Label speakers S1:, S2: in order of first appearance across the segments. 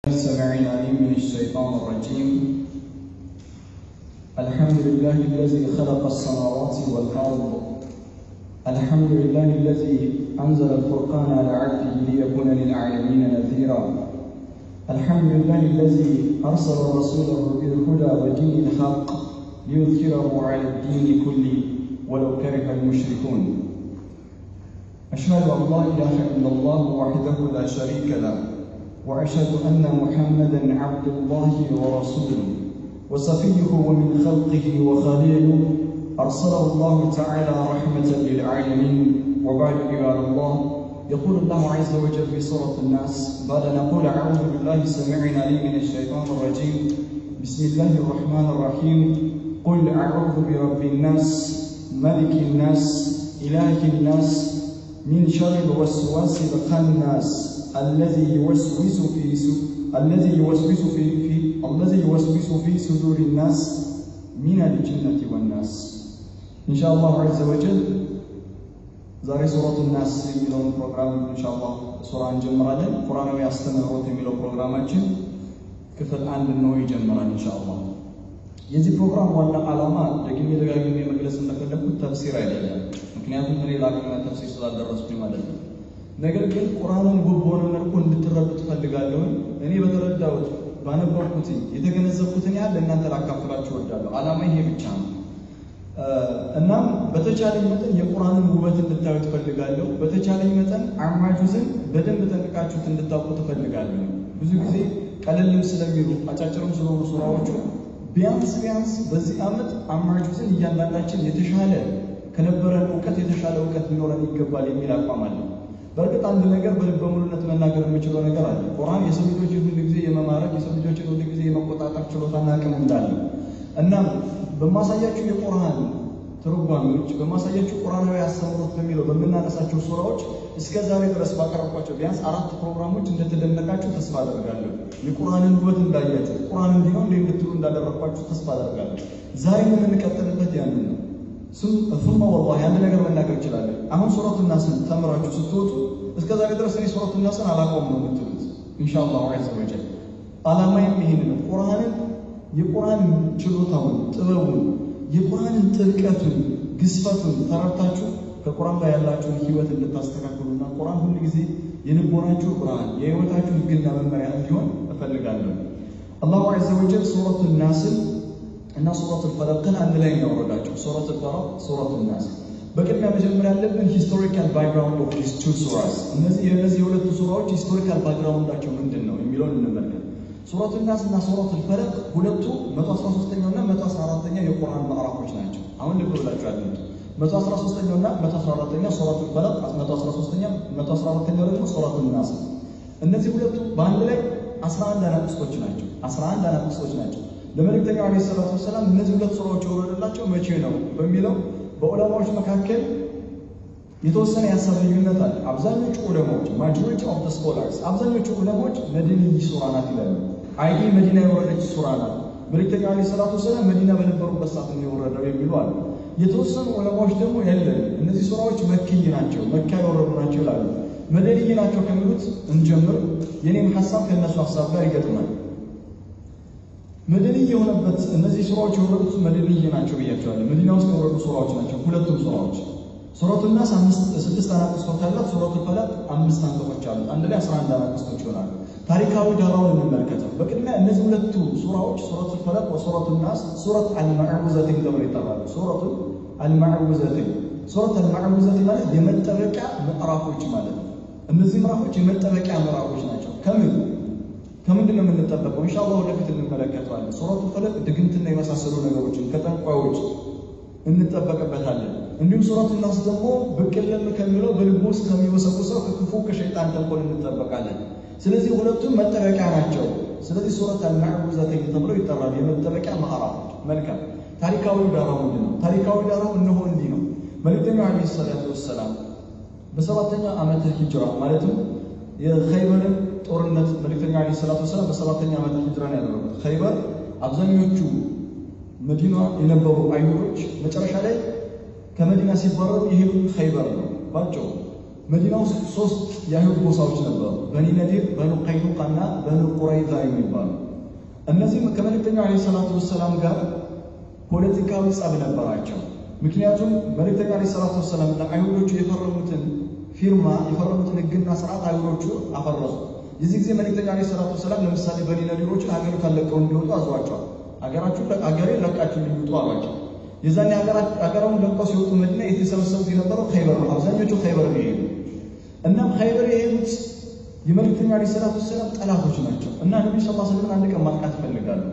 S1: السميع العليم من الشيطان الرجيم الحمد لله الذي خلق السماوات والأرض الحمد لله الذي أنزل الفرقان على عبده ليكون للعالمين نذيرا الحمد لله الذي أرسل رسوله بالهدى ودين الحق ليظهره على الدين كله ولو كره المشركون أشهد أن لا إله إلا الله وحده لا شريك له وأشهد أن محمدا عبد الله ورسوله وصفيه ومن خلقه وخليله أرسله الله تعالى رحمة للعالمين وبعد عباد الله يقول الله عز وجل في سورة الناس بعد أن نقول أعوذ بالله السميع العليم من الشيطان الرجيم بسم الله الرحمن الرحيم قل أعوذ برب الناس ملك الناس إله الناس من شر الوسواس الخناس الذي يوسوس في س... الذي يوسوس في, في الذي يوسوس في صدور الناس من الجنة والناس إن شاء الله عز وجل ዛሬ ሱረቱ ናስ የሚለውን ፕሮግራም ኢንሻአላህ ሱራ እንጀምራለን። ቁርአናዊ አስተምህሮት የሚለው ፕሮግራማችን ክፍል አንድ ነው ይጀምራል ኢንሻአላህ። የዚህ ፕሮግራም ዋና ዓላማ ደግሜ ደጋግሜ መግለጽ እንደፈለግኩት ተፍሲር አይደለም። ምክንያቱም እኔ ለአቅመ ተፍሲር ስላልደረስኩኝ ማለት ነው። ነገር ግን ቁርአንን ውብ በሆነ መልኩ እንድትረዱ ትፈልጋለሁ። እኔ በተረዳሁት ባነበብኩት የተገነዘብኩትን ያህል ለእናንተ ላካፍላችሁ እወዳለሁ። ዓላማ ይሄ ብቻ ነው። እናም በተቻለኝ መጠን የቁርአንን ውበት እንድታዩ ትፈልጋለሁ። በተቻለኝ መጠን አማጁዝን በደንብ ጠንቅቃችሁት እንድታውቁ ትፈልጋለሁ። ብዙ ጊዜ ቀለልም ስለሚሉ አጫጭርም ስለሆኑ ሱራዎቹ ቢያንስ ቢያንስ በዚህ ዓመት አማጁዝን እያንዳንዳችን የተሻለ ከነበረን እውቀት የተሻለ እውቀት ሊኖረን ይገባል የሚል አቋም አለ። በእርግጥ አንድ ነገር በልበ ሙሉነት መናገር የምችለው ነገር አለ። ቁርአን የሰው ልጆችን ሁሉ ጊዜ የመማረክ የሰው ልጆችን ሁሉ ጊዜ የመቆጣጠር ችሎታና አቅም እንዳለ እናም በማሳያችሁ የቁርአን ትርጓሜዎች በማሳያችሁ ቁርአናዊ አስተምህሮት በሚለው በምናነሳቸው ሱራዎች እስከ ዛሬ ድረስ ባቀረብኳቸው ቢያንስ አራት ፕሮግራሞች እንደተደነቃችሁ ተስፋ አደርጋለሁ። የቁርአንን ውበት እንዳያችሁ ቁርአን እንዲህ ነው እንድትሉ እንዳደረግኳችሁ ተስፋ አደርጋለሁ። ዛሬ የምንቀጥልበት ያንን ነው። ሱመ ወላሂ አንድ ነገር መናገር እችላለሁ። አሁን ሱረቱ ናስን ተምራችሁ ስትወጡ እስከ ዛሬ ድረስ እኔ ሱረቱ ናስን አላውቀውም ነው የምትሉት። ኢንሻአላህ ዐዘ ወጀል ዓላማዬም ይሄን ነው። ቁርአንን የቁርአን ችሎታውን ጥበቡን የቁርአንን ጥልቀቱን ግዝፈቱን ተረድታችሁ ከቁርአን ላይ ያላችሁን ህይወት እንድታስተካክሉና ቁርአን ሁሉ ጊዜ የልቦናችሁ ብርሃን የህይወታችሁ ህግና መመሪያ እንዲሆን እፈልጋለሁ። አላሁ ዐዘ ወጀል ሱረቱ ናስን እና ሱረቱ ፈለቅን አንድ ላይ ያወረዳቸው ሱረቱ ፈለቅ፣ ሱረቱ ናስ። በቅድሚያ መጀመሪያ ያለብን ሂስቶሪካል ባክግራውንድ ኦፍ ዲስ ቱ ሱራስ፣ እነዚህ የእነዚህ የሁለቱ ሱራዎች ሂስቶሪካል ባክግራውንዳቸው ምንድን ነው የሚለውን እንመልከት። ሱረቱ ናስ እና ሱረቱ ፈለቅ ሁለቱ 113ኛው እና 114ኛው የቁርአን ምዕራፎች ናቸው። አሁን ልብ ብላችሁ አድምጡ። 113ኛው እና 114ኛው ሱረቱ ፈለቅ፣ 113ኛው 114ኛው ደግሞ ሱረቱ ናስ። እነዚህ ሁለቱ በአንድ ላይ 11 አናቅስቶች ናቸው። 11 አናቅስቶች ናቸው። ለመልእክተኛው ዓለይሂ ሰላቱ ወሰላም እነዚህ ሁለት ሱራዎች የወረደላቸው መቼ ነው በሚለው በዑለማዎች መካከል የተወሰነ የሀሳብ ልዩነት አለ። አብዛኞቹ ዑለማዎች ማጆሪቲ ኦፍ ስኮላርስ አብዛኞቹ ዑለማዎች መዲንይ ሱራ ናት ይላሉ። አይ መዲና የወረደች ሱራ ናት፣ መልእክተኛው ዓለይሂ ሰላቱ ወሰላም መዲና በነበሩበት ሰዓት ነው የወረደው የሚሉ አሉ። የተወሰኑ ዑለማዎች ደግሞ የለም እነዚህ ሱራዎች መክይ ናቸው፣ መካ የወረዱ ናቸው ይላሉ። መደንይ ናቸው ከሚሉት እንጀምር። የኔም ሀሳብ ከእነሱ ሀሳብ ጋር ይገጥማል። መደንይ የሆነበት እነዚህ ሱራዎች የወረዱት መደንይ ናቸው ብያቸዋለሁ። መዲና ውስጥ የወረዱ ሱራዎች ናቸው ሁለቱም ሱራዎች። ሱረቱ ናስ ስድስት አናቅስቶች አላት። ሱረቱ ፈለቅ አምስት አንቀጾች አሉት። አንድ ላይ አስራ አንድ አናቅስቶች ይሆናሉ። ታሪካዊ ዳራውን እንመልከተው። በቅድሚያ እነዚህ ሁለቱ ሱራዎች ሱረቱ ፈለቅ ወሱረቱ ናስ ሱረት አልማዕውዘቲን ተብለው ይጠራሉ። ሱረቱ አልማዕውዘቲን ሱረት አልማዕውዘቲን ማለት የመጠበቂያ ምዕራፎች ማለት ነው። እነዚህ ምዕራፎች የመጠበቂያ ምዕራፎች ናቸው። ከምን ከምንድን ነው የምንጠበቀው? ኢንሻአላህ ወደፊት እንመለከተዋለን። ሱረቱ ፈለቅ ድግምትና የመሳሰሉ ነገሮችን ከጠንቋዮች እንጠበቅበታለን። እንዲሁም ሱረቱ ናስ ደግሞ ብቅልም ከሚለው በልቡ ውስጥ ከሚወሰውሰው ከክፉ ከሸይጣን ተንኮል እንጠበቃለን። ስለዚህ ሁለቱም መጠበቂያ ናቸው። ስለዚህ ሱረት አልማዕውዘተይን ተብለው ይጠራሉ፣ የመጠበቂያ ምዕራፎች። መልካም ታሪካዊ ዳራው ምንድን ነው? ታሪካዊ ዳራው እነሆ እንዲህ ነው። መልእክተኛው ዓለይሂ ሰላቱ ወሰላም በሰባተኛው ዓመተ ሂጅራ ማለትም የኸይበርን ጦርነት መልእክተኛው ዓለይሂ ሰላቱ ወሰላም በሰባተኛ ዓመተ ሂጅራ ነው ያደረጉት። ኸይበር አብዛኞቹ መዲና የነበሩ አይሁዶች መጨረሻ ላይ ከመዲና ሲባረሩ የሄዱት ኸይበር ነው ባቸው መዲና ውስጥ ሶስት የአይሁድ ጎሳዎች ነበሩ፣ በኒ ነዲር፣ በኑ ቀይኑቃና በኑ ቁረይዛ የሚባሉ እነዚህም ከመልእክተኛው ዓለይሂ ሰላቱ ወሰላም ጋር ፖለቲካዊ ጸብ ነበራቸው። ምክንያቱም መልእክተኛው ዓለይሂ ሰላቱ ወሰላም ለአይሁዶቹ የፈረሙትን ፊርማ የፈረሙትን ሕግና ስርዓት አይሁዶቹ አፈረሱ። የዚህ ጊዜ መልእክተኛው ዓለይሂ ሰላቱ ወሰላም ለምሳሌ በኒ ነዲሮችን ሀገሪቷን ለቀው እንዲወጡ አዟቸዋል። ሀገራችሁ ሀገሬን ለቃችሁ እንዲወጡ አሏቸው። የዛኔ ሀገራውን ለቀው ሲወጡ መዲና የተሰበሰቡት የነበረው ኸይበር ነው። አብዛኞቹ ኸይበር ነው የሄዱ። እናም ኸይበር የሄዱት የመልእክተኛው ዓለይሂ ሰላቱ ወሰላም ጠላቶች ናቸው እና ነቢዩ ሰለላሁ ዐለይሂ ወሰለም አንድ ቀን ማጥቃት ይፈልጋሉ።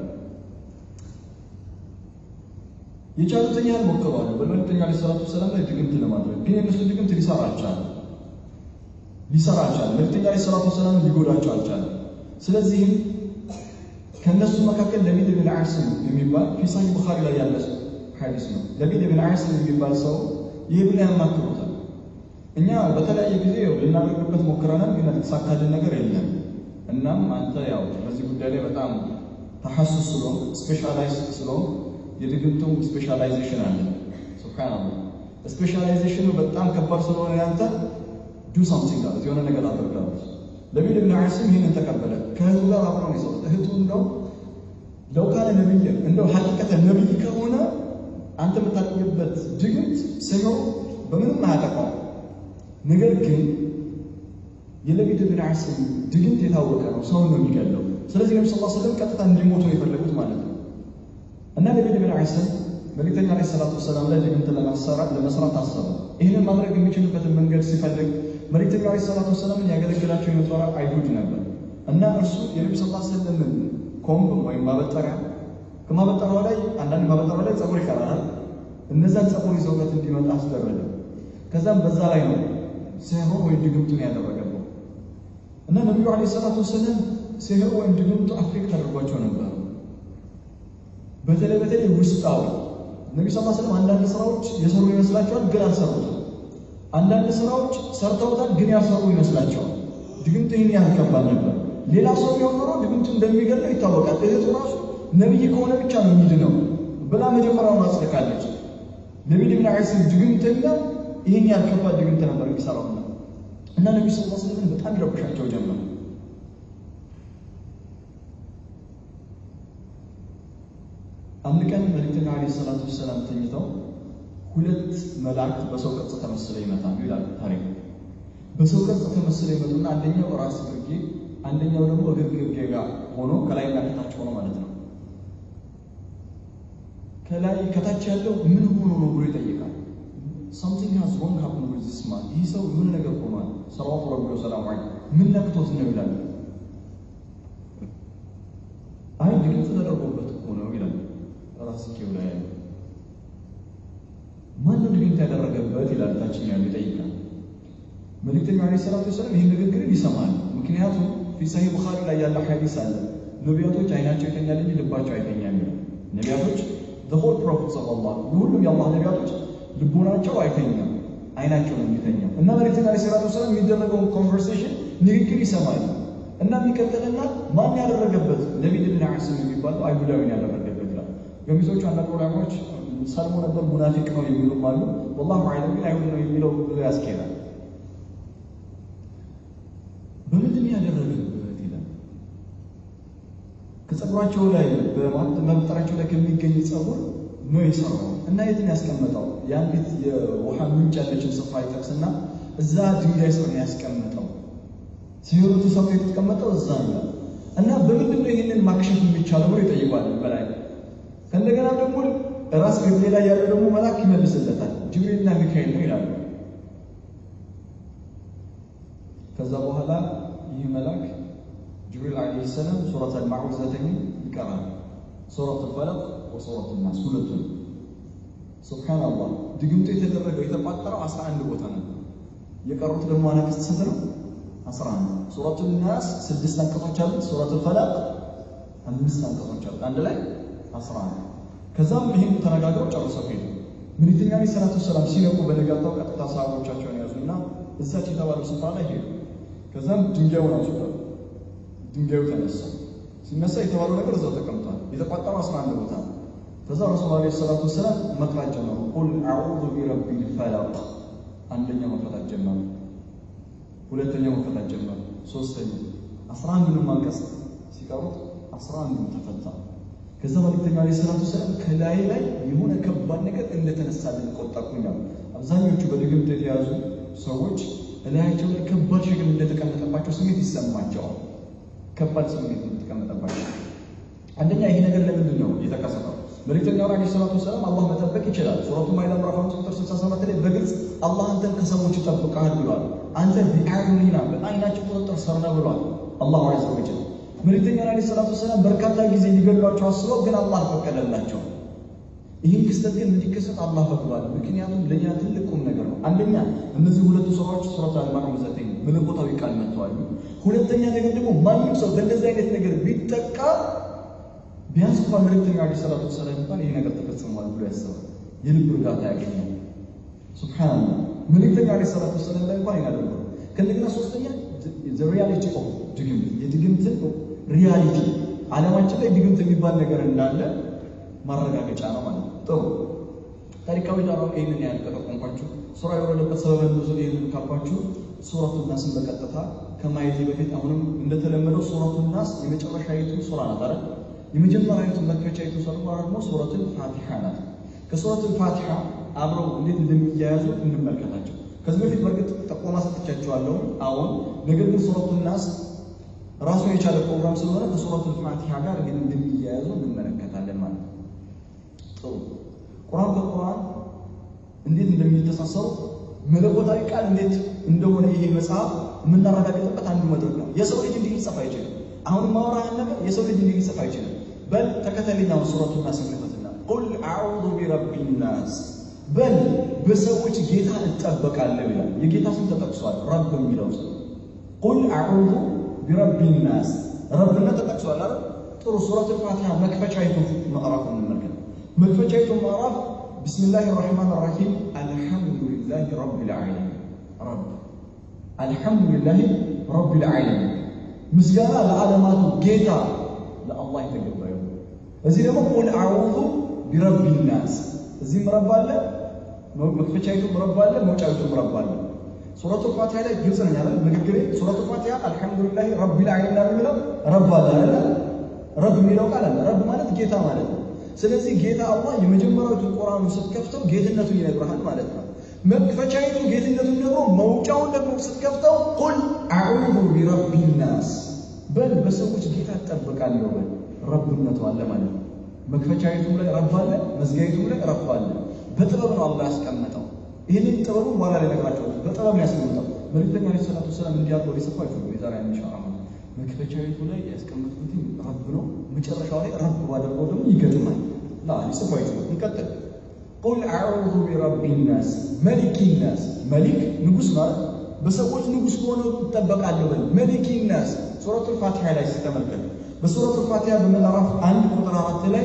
S1: የቻሉትን ያህል ሞክረዋል በመልእክተኛው ዓለይሂ ሰላቱ ወሰላም ላይ ድግምት ለማድረግ ግን የእነሱ ድግምት ሊሰራ አልቻለም። ሊሰራ አልቻለም። መልእክተኛው ዓለይሂ ሰላቱ ወሰላም ሊጎዳቸው አልቻለም። ስለዚህም ከእነሱ መካከል ለቢድ ብን ዓስም የሚባል ፊ ሳሂህ ቡኻሪ ላይ ያለ ሐዲስ ነው። ለቢድ ብን ዓስም የሚባል ሰው ይሄዱና ያማክሩታል። እኛ በተለያየ ጊዜ ልናደርግበት ሞክረናል፣ ግን የተሳካልን ነገር የለም። እናም አንተ ያው በዚህ ጉዳይ ላይ በጣም ተሐሱስ ስለሆን ስፔሻላይዝ ስለሆን የድግምቱም ስፔሻላይዜሽን አለ። ሱብሃንአላህ ስፔሻላይዜሽኑ በጣም ከባድ ስለሆነ ያንተ ዱ ሳምቲንግ አሉት፣ የሆነ ነገር አድርጋሉት። ለቢድ ብን ዓስም ይህንን ተቀበለ። ከህዝቡ ጋር አብረው የሰጡት እህቱ እንደው ለው ካለ ነቢይ እንደው ሐቂቀተ ነቢይ ከሆነ አንተ የምታቆይበት ድግምት ሲሆን በምንም አያጠፋው። ነገር ግን የለቢድ ብን ዓስም ድግምት የታወቀ ነው፣ ሰውን ነው የሚገለው። ስለዚህ ነቢ ስ ስለም ቀጥታ እንዲሞቱ ነው የፈለጉት ማለት ነው። እና ለቢድ ብን ዓስም መልእክተኛ ዓለይሂ ሰላቱ ወሰላም ላይ ድግምት ለመስራት አሰበ። ይህንን ማድረግ የሚችልበትን መንገድ ሲፈልግ መልእክተኛው ዓለይሂ ሰላቱ ወሰላምን ያገለግላቸው የነበረ አይሁድ ነበር እና እርሱ የነቢ ስ ስለምን ኮምብ ወይም ማበጠሪያ ከማበጠሪያው ላይ አንዳንድ ማበጠሪያው ላይ ጸጉር ይቀራል። እነዛን ጸጉር ይዘውበት እንዲመጣ አስደረገ። ከዛም በዛ ላይ ነው ሲህር ወይም ድግምቱን ያደረገው እና ነቢዩ ዓለይሂ ሰላቱ ወሰላም ሲህር ወይም ድግምቱ አፌክት አድርጓቸው ነበር። በተለይ በተለይ ውስጣዊ ነቢዩ ስ ስለም አንዳንድ ስራዎች የሰሩ ይመስላቸዋል፣ ግን አልሰሩትም። አንዳንድ ስራዎች ሰርተውታል፣ ግን ያልሰሩ ይመስላቸዋል። ድግምቱ ይህን ያህል ከባድ ነበር። ሌላ ሰው ቢሆን ኖሮ ድግምቱ እንደሚገለው ይታወቃል። እህቱ ራሱ ነቢይ ከሆነ ብቻ ነው የሚድነው ብላ መጀመሪያውን አጽድቃለች። ለቢድ ብን ዓስም ድግምትና ይህን ያህል ከባድ ድግምት ነበር የሚሰራው እና ነቢዩ ስ ስለም በጣም ይረብሻቸው ጀመር። አንድ ቀን መልእክተኛው ዓለይሂ ሰላቱ ወሰላም ተኝተው ሁለት መላእክት በሰው ቅርጽ ተመስለው ይመጣሉ ይላል ታሪክ። በሰው ቅርጽ ተመስለው ይመጡና አንደኛው ራስ ግርጌ፣ አንደኛው ደግሞ እግር ግርጌ ጋር ሆኖ ከላይና ከታች ሆኖ ማለት ነው። ከላይ ከታች ያለው ምን ሆኖ ነው ብሎ ይጠይቃል። ሳምቲንግ ሃዝ ሮንግ ሀፕን ዊዝ ዚስ ማን፣ ይህ ሰው ምን ነገር ሆኗል፣ ሰለዋቱ ረቢ ወሰላሙ ዐለይሂ ምን ነክቶት ነው ይላል። አይ ድግምት ተደርጎበት እኮ ነው ይላል። ራስጌው ላይ ያለው ማን ነው ድግምት ያደረገበት ይላል። ታችኛው ያለው ይጠይቃል። መልእክተኛው ዓለይሂ ሰላቱ ወሰላም ይህን ንግግርን ይሰማል። ምክንያቱም ፊ ሰሂህ ቡኻሪ ላይ ያለ ሐዲስ አለ። ነቢያቶች አይናቸው ይተኛል እንጂ ልባቸው አይተኛም ይላል። ነቢያቶች ሆል ፕሮፌትስ ኦፍ አላህ የሁሉም የአላህ ነቢያቶች ልቦናቸው አይተኛም፣ አይናቸው ነው የሚተኛው። እና መልእክተኛው ዓለይሂ ሰላቱ ወሰላም የሚደረገውን ኮንቨርሴሽን ንግግር ይሰማል። እና የሚቀጥልና ማን ያደረገበት ለቢድ ብን ዓስም የሚባለው አይሁዳዊን ያደረገበት ይላል። ገሚሶቹ አንዳንድ ዑለማዎች ሰልሞ ነበር ሙናፊቅ ነው የሚሉም አሉ። ወላሁ አዕለም ግን አይሁድ ነው የሚለው ብሎ ያስኬዳል። በምንድን ያደረገበት ይላል። ከጸጉራቸው ላይ በመፍጠራቸው ላይ ከሚገኝ ጸጉር ነው የሰራው እና የትን ያስቀመጠው የአንዲት የውሃ ምንጭ ያለችን ስፍራ ይጠቅስና እዛ ድንጋይ ስር ነው ያስቀመጠው። ሲሆኑ ተሰብቶ የተቀመጠው እዛ ነው እና በምንድን ነው ይህንን ማክሸፍ የሚቻለው ብሎ ይጠይቋል በላይ ከእንደገና ደግሞ ራስ ግርጌ ላይ ያለው ደግሞ መልአክ ይመልስለታል። ጅብሪልና ሚካኤል ነው ይላሉ። ከዛ በኋላ ይህ መልአክ ጅብሪል ዓለይሂ ሰላም ሱረት አልማዑዘተኝ ይቀራል። ሱረት አልፈለቅ ወሱረት ናስ ሁለቱን። ሱብሓነላህ ድግምቱ የተደረገው የተቋጠረው አስራ አንድ ቦታ ነበር። የቀሩት ደግሞ አናቅስት ስንት ነው? አስራ አንድ ሱረቱ ናስ ስድስት አንቀጾች አሉት። ሱረት አልፈለቅ አምስት አንቀጾች አሉት። አንድ ላይ አስራ አንድ ከዛም ይህን ተነጋግረው ጨርሰው ሄዱ። መልእክተኛው ዓለይሂ ሰላቱ ወሰላም ሲነቁ በነጋታው ቀጥታ ሰሃቦቻቸውን ያዙና እዛች የተባለው ስፍራ ላይ ሄዱ። ከዛም ድንጋዩን አስወጣሉ። ድንጋዩ ተነሳ። ሲነሳ የተባለው ነገር እዛው ተቀምጧል። የተቋጠረው አስራ አንድ ቦታ ነው። ከዛ ረሱል ዓለይሂ ሰላቱ ወሰላም መቅራት ጀመሩ። ቁል አዑዙ ቢረቢል ፈለቅ አንደኛው መቅራት ጀመሩ። ሁለተኛው መፈታት ጀመረ። ሶስተኛው አስራ አንዱንም አንቀጽ ሲቀሩት አስራ አንዱም ተፈታ። ከዛ መልእክተኛው ዓለይሂ ሰላቱ ወሰላም ከላይ ላይ የሆነ ከባድ ነገር እንደተነሳልን ቆጠርኩኛል። አብዛኞቹ በድግምት የተያዙ ሰዎች እላያቸው ላይ ከባድ ሸክም እንደተቀመጠባቸው ስሜት ይሰማቸዋል። ከባድ ስሜት እንደተቀመጠባቸው አንደኛ ይሄ ነገር ለምንድን ነው የተከሰተው? መልእክተኛው ዓለይሂ ሰላቱ ወሰላም አላህ መጠበቅ ይችላል። ሱረቱ ማኢዳ ምዕራፍ አምስት ቁጥር 67 ላይ በግልጽ አላህ አንተን ከሰዎች ይጠብቃል ብሏል። አንተ ቢአዩኒና በአይናችን ቁጥጥር ስር ነህ ብሏል አላሁ ዐዘ ወጀል። መልእክተኛው ዓለይሂ ሰላቱ ወሰላም በርካታ ጊዜ ሊገድሏቸው አስበው ግን አላህ ፈቀደላቸው። ይህን ክስተት ግን እንዲከሰት አላህ ፈቅዷል። ምክንያቱም ለእኛ ትልቅ ቁም ነገር ነው። አንደኛ እነዚህ ሁለቱ ሱራዎች ሱረት አልማርያም ዘጠኝ መለኮታዊ ቃል መጥተዋል። ሁለተኛ ነገር ደግሞ ማንም ሰው በእንደዚህ አይነት ነገር ቢጠቃ ቢያንስ እንኳን መልእክተኛው ዓለይሂ ሰላቱ ወሰላም እንኳን ይሄ ነገር ተፈጽሟል ብሎ ያስባል፣ የልብ እርጋታ ያገኛል። ሱብሃንአላህ መልእክተኛው ዓለይሂ ሰላቱ ወሰላም ላይ እንኳን ይናደርገው። ከእንደገና ሶስተኛ ሪያሊቲ ኦፍ ድግምት የድግምትን ሪያሊቲ ዓለማችን ላይ ድግምት የሚባል ነገር እንዳለ ማረጋገጫ ነው ማለት ነው። ጥሩ ታሪካዊ ዳራው ይህንን ያህል ከጠቆምኳችሁ ሱራ የወረደበት ሰበበ ኑዙል ይህንን ካልኳችሁ ሱረቱ ናስን በቀጥታ ከማየቴ በፊት አሁንም እንደተለመደው ሱረቱ ናስ የመጨረሻይቱ ሱራ ናት አይደል? የመጀመሪያዊቱ መክፈቻይቱ ሱራ ደግሞ ሱረቱል ፋቲሓ ናት። ከሱረቱል ፋቲሓ አብረው እንዴት እንደሚያያዙ እንመልከታቸው። ከዚህ በፊት በእርግጥ ጠቆማ ሰጥቻቸዋለሁ። አሁን ነገር ግን ሱረቱል ናስ ራሱን የቻለ ፕሮግራም ስለሆነ ከሱረቱል ፋቲሓ ጋር እንዴት እንደሚያያዙ እንመለከታለን ማለት ነው። ጥሩ ቁርአን ከቁርአን እንዴት እንደሚተሳሰሩ መለኮታዊ ቃል እንዴት እንደሆነ ይሄ መጽሐፍ የምናረጋግጥበት አንዱ መድረክ ነው። የሰው ልጅ እንዲህ ሊጽፍ አይችልም። አሁን ማውራህን ነገር የሰው ልጅ እንዲህ ሊጽፍ አይችልም። በል ተከተለኛው ሱረቱን ናስ እንክፈትና ቁል አዑዙ ቢረቢ ናስ በል በሰዎች ጌታ እጠበቃለሁ ይላል። የጌታ ስም ተጠቅሷል። ረብ የሚለው ስም ቁል አዑዙ ቢረቢ ናስ ረብነት ተጠቅሷል አይደል? ጥሩ ሱረቱል ፋቲሃ መክፈቻይቱ ምዕራፍ እንመልከት። መክፈቻይቱ ምዕራፍ ቢስሚላህ ራሕማን ራሒም አልሐምዱሊላህ ረቢል ዓለሚን ረብ አልሐምዱሊላህ ረቢል ዓለሚን ምስጋና ለዓለማቱ ጌታ ለአላህ የተገባ ይሁን። እዚህ ደግሞ ቁል አዑዙ ቢረቢ ናስ እዚህ ምረባ አለ፣ መክፈቻይቱ ምረባ አለ፣ መውጫይቱ ምረባ አለ። ሱረቱል ፋቲሃ ላይ ግልጽ ነኝ አይደል? ንግግሬ ሱረቱል ፋቲሃ አልሐምዱሊላህ ረቢል ዓለሚን የሚለው ረብ አለ አይደል? ረብ የሚለው ቃል አለ። ረብ ማለት ጌታ ማለት ነው። ስለዚህ ጌታ አላህ የመጀመሪያዊቱ ቁርአኑ ስትከፍተው ጌትነቱን ይነግርሃል ማለት ነው። መክፈቻይቱ ጌትነቱን ነግሮ መውጫውን ደግሞ ስትከፍተው ቁል አዑዙ ቢረቢ ናስ በል በሰዎች ጌታ እጠብቃለሁ በል ረብነቱ አለ ማለት ነው። መክፈቻይቱም ላይ ረብ አለ፣ መዝጊያይቱም ላይ ረብ አለ። በጥበብ ነው አላህ ያስቀመጠው። ይህንን ጥበቡ በኋላ ላይ ነግራቸዋለሁ። በጥበብ ነው ያስቀመጠው። መልእክተኛ ዓለይሂ ሰላቱ ወሰላም እንዲያርገው ሊሰፋቸው የዛሬ አንሻ መክፈቻዊቱ ላይ ያስቀመጥኩት ረብ ነው። መጨረሻው ላይ ረብ ባደረገው ደግሞ ይገጥማል። ላ ሊጽፋይቱ እንቀጥል። ቁል አዑዙ ቢረቢ ናስ መሊኪ ናስ መሊክ ንጉስ ማለት በሰዎች ንጉስ ከሆነ ይጠበቃለሁ በል መሊኪ ናስ ሱረቱል ፋቲሃ ላይ ስተመልከት በሱረቱል ፋቲሃ በምዕራፍ አንድ ቁጥር አራት ላይ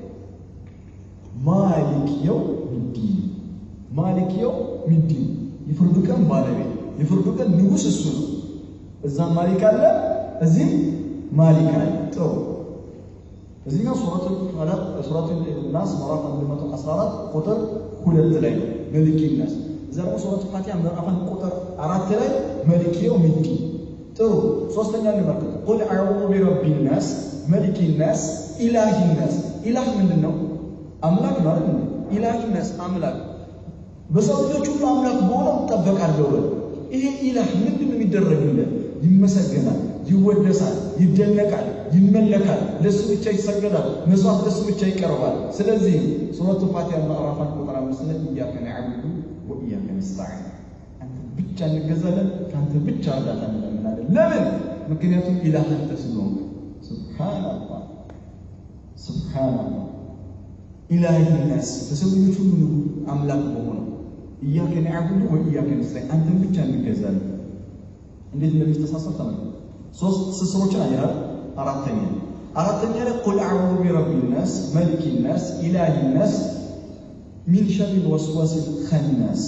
S1: ማሊክ የው ሚዲን ማሊክ የው ሚዲን የፍርዱ ቀን ባለቤት የፍርዱ ቀን ንጉስ እሱ ነው። እዛም ማሊክ አለ እዚህም ማሊክ አለ። ጥሩ እዚህኛው ሱረቱል ፈለቅ ሱረቱል ናስ ምዕራፍ 114 ቁጥር ሁለት ላይ ነው መሊክ ናስ። እዛ ደግሞ ሱረቱል ፋቲሃ ምዕራፍ አንድ ቁጥር አራት ላይ መሊክ የውሚዲን። ጥሩ ሶስተኛ እንመልከት። ቁል አዑዙ ቢረቢ ናስ መሊክ ናስ ኢላሂ ናስ። ኢላህ ምንድን ነው? አምላክ ማለት ነው። ኢላሂ ናስ አምላክ በሰው ልጆች ሁሉ አምላክ በሆነው እጠበቃለሁ በል። ይሄ ኢላህ ምንድን ነው የሚደረግለት? ይመሰገናል፣ ይወደሳል፣ ይደነቃል፣ ይመለካል፣ ለሱ ብቻ ይሰገዳል፣ መስዋዕት ለሱ ብቻ ይቀርባል። ስለዚህ ሱረቱ ፋቲሃ ምዕራፍ አንድ ቁጥር አምስት ላይ ኢያከ ነዕቡዱ ወኢያከ ነስተዒን አንተ ብቻ እንገዛለን፣ ከአንተ ብቻ እርዳታ እንለምናለን። ለምን? ምክንያቱም ኢላህ አንተ ስለሆንክ። ሱብሓነላህ ሱብሓነላህ ኢላሂ ናስ በሰው ልጆች ሁሉ አምላክ በሆነው ኢያከ ነዕቡዱ ወኢያከ ነስተዒን አንተን ብቻ እንገዛለን። እንዴት እንደሚተሳሰር ተመልከቱ። ሶስት ስስሮችን አየናል። አራተኛ አራተኛ ላይ ቁል አዑዙ ቢረቢ ናስ መሊኪ ናስ ኢላሂ ናስ ሚን ሸሪል ወስዋሲል ኸናስ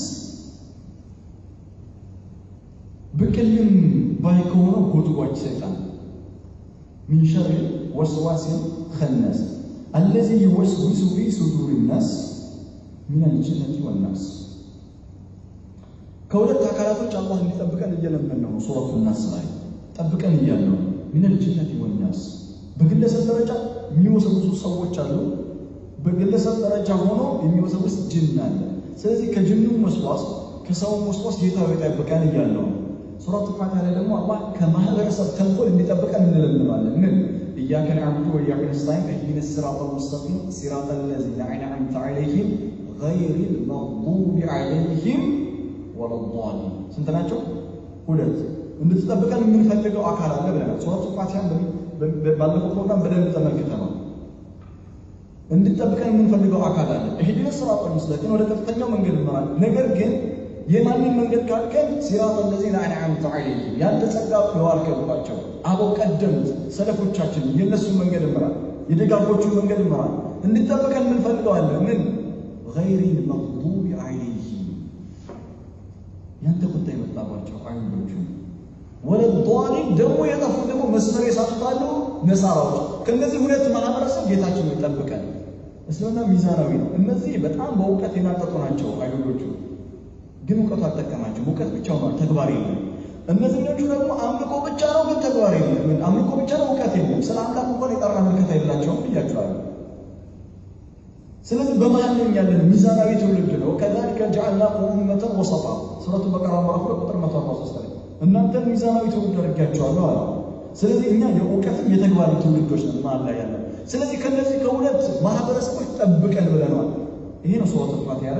S1: ብቅልም ባይ ከሆነው ጎትጓች ሰይጣን ሚን ሸሪል ወስዋሲል ኸናስ አለዚ ዩወስዊሱ ፊ ሱዱሪ ናስ ሚነል ጅነቲ ወናስ ከሁለት አካላቶች አላህ እንዲጠብቀን እየለመን ነው። ሱረቱ ናስ ላይ ጠብቀን እያለው ሚነል ጅነቲ ወናስ በግለሰብ ደረጃ የሚወሰውሱ ሰዎች አሉ። በግለሰብ ደረጃ ሆኖ የሚወሰውስ ጅን አለ። ስለዚህ ከጅኑ ወስዋስ ከሰው ወስዋስ ጌታ ይጠብቀን እያለው ሱረቱ ፋቲሃ ላይ ደግሞ አላህ ከማህበረሰብ ተንኮል እንዲጠብቀን እንለምናለን። ምን ኢያከ ነዕቡዱ ወኢያከ ነስተዒን እህዲነ ሲራጠል ሙስተቂም ሲራጠል ለዚነ አንዐምተ ዐለይሂም ገይሪል መግዱቢ ዐለይሂም ወለዷሊን። ስንት ናቸው? ሁለት። እንድትጠብቀን የምንፈልገው አካል አለ ብለናል። ሱረቱ ፋቲሃን ባለፈው ፕሮግራም በደንብ ተመልክተናል። እንድትጠብቀን የምንፈልገው አካል አለ። እህዲነ ሲራጠል ሙስተቂም ወደ ቀጥተኛው መንገድ ይመራል። ነገር ግን የማንን መንገድ ካልከን ሲራጥ ለዚነ አንዐምተ ዐለይሂም ያንተ ጸጋ የዋልከባቸው አበው ቀደምት ሰለፎቻችን የእነሱን መንገድ እምራል፣ የደጋጎቹን መንገድ እምራል። እንድጠብቀን የምንፈልገዋለን ምን ገይሪል መግዱቢ ዐለይሂም ያንተ ቁጣ የመጣባቸው አይሁዶቹ፣ ወለዷሊን ደግሞ የጠፉ ደግሞ መስመር የሳቱታሉ ነሳራዎች። ከእነዚህ ሁለት ማህበረሰብ ጌታችን ይጠብቀን። እስልምና ሚዛናዊ ነው። እነዚህ በጣም በእውቀት የናጠጡ ናቸው አይሁዶቹ ግን እውቀቱ አልጠቀማቸው። እውቀት ብቻ ሆኗል፣ ተግባር የለም። እነዚህኞቹ ደግሞ አምልኮ ብቻ ነው፣ ግን ተግባር የለም። አምልኮ ብቻ ነው፣ እውቀት የለም። ስለ አምላክ እንኳን የጠራ ምልከታ የላቸውም ብያቸዋለሁ። ስለዚህ በመሀል ላይ ያለን ሚዛናዊ ትውልድ ነው። ከዛሊከ ጀዐልናኩም ኡመተን ወሰጣ ሱረቱ በቀራ ምዕራፍ ሁለት ቁጥር መቶ አርባ ሶስት ላይ እናንተን ሚዛናዊ ትውልድ አድርጌያቸዋለሁ አለ። ስለዚህ እኛ የእውቀትም የተግባር ትውልዶች ነን መሀል ላይ ያለን። ስለዚህ ከነዚህ ከሁለት ማህበረሰቦች ጠብቀን ብለናል። ይሄ ነው ሱረቱ ፋቲሃ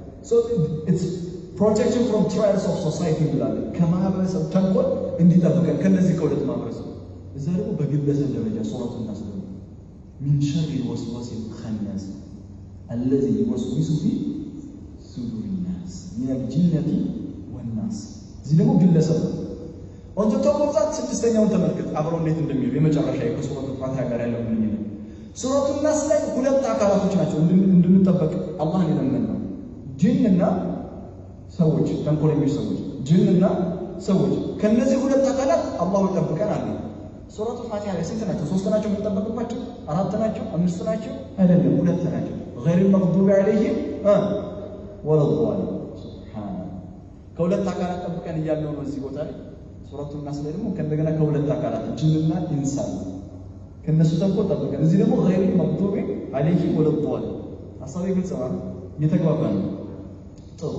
S1: ፕሮቴክሽን ፍሮም ትራይልስ ኦፍ ሶሳይቲ እንላለን። ከማህበረሰብ ተንኮል እንዲጠብቀን ከነዚህ ከሁለት ማህበረሰብ። እዛ ደግሞ በግለሰብ ደረጃ ሱረቱ ናስ ደግሞ ሚን ሸሪ ወስዋስ ኸናስ አለዚ ዩወስዊሱ ፊ ሱዱሪ ናስ ሚነል ጂነቲ ወናስ። እዚህ ደግሞ ግለሰብ ነው። ወንጀ ተቆጣት ስድስተኛውን ተመልከት አብረው እንዴት እንደሚሉ የመጨረሻ ከሱረቱ ፋቲሃ ጋር ያለው ግንኙነት ሱረቱ ናስ ላይ ሁለት አካላቶች ናቸው እንድንጠበቅ አላህ የለመን ነው ጅንና ሰዎች ተንኮለኞች ሰዎች ጅንና ሰዎች ከነዚህ ሁለት አካላት አላሁ ይጠብቀን አለ። ሱረቱ ፋቲሃ ላይ ስንት ናቸው? ሶስት ናቸው የምንጠበቅባቸው? አራት ናቸው? አምስት ናቸው? አይደለም፣ ሁለት ናቸው። ገይሪል መግዱቢ ዐለይሂም ወለዷሊን። ከሁለት አካላት ጠብቀን እያለው ነው እዚህ ቦታ ላይ ሱረቱ ናስ ላይ ደግሞ ከእንደገና ከሁለት አካላት ጅንና ኢንሳን ከእነሱ ተንኮል ጠብቀን፣ እዚህ ደግሞ ገይሪል መግዱቢ ዐለይሂም ወለዷሊን። ሀሳቤ ግልጽ ነው፣ እየተግባባ ነው። ጥሩ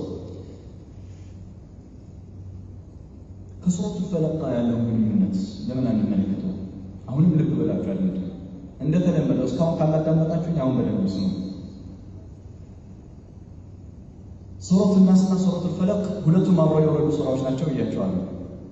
S1: ከሱረቱ ፈለቅ ጋር ያለውን ግንኙነት ለምን አንመለከተው? አሁንም ልብ በላችሁ አድምጡ። እንደተለመደው እስካሁን ካላዳመጣችሁኝ አሁን በደንብ ስሙ። ሱረቱ ናስና ሱረቱ ፈለቅ ሁለቱም አብረው የወረዱ ሱራዎች ናቸው ብያቸዋለሁ።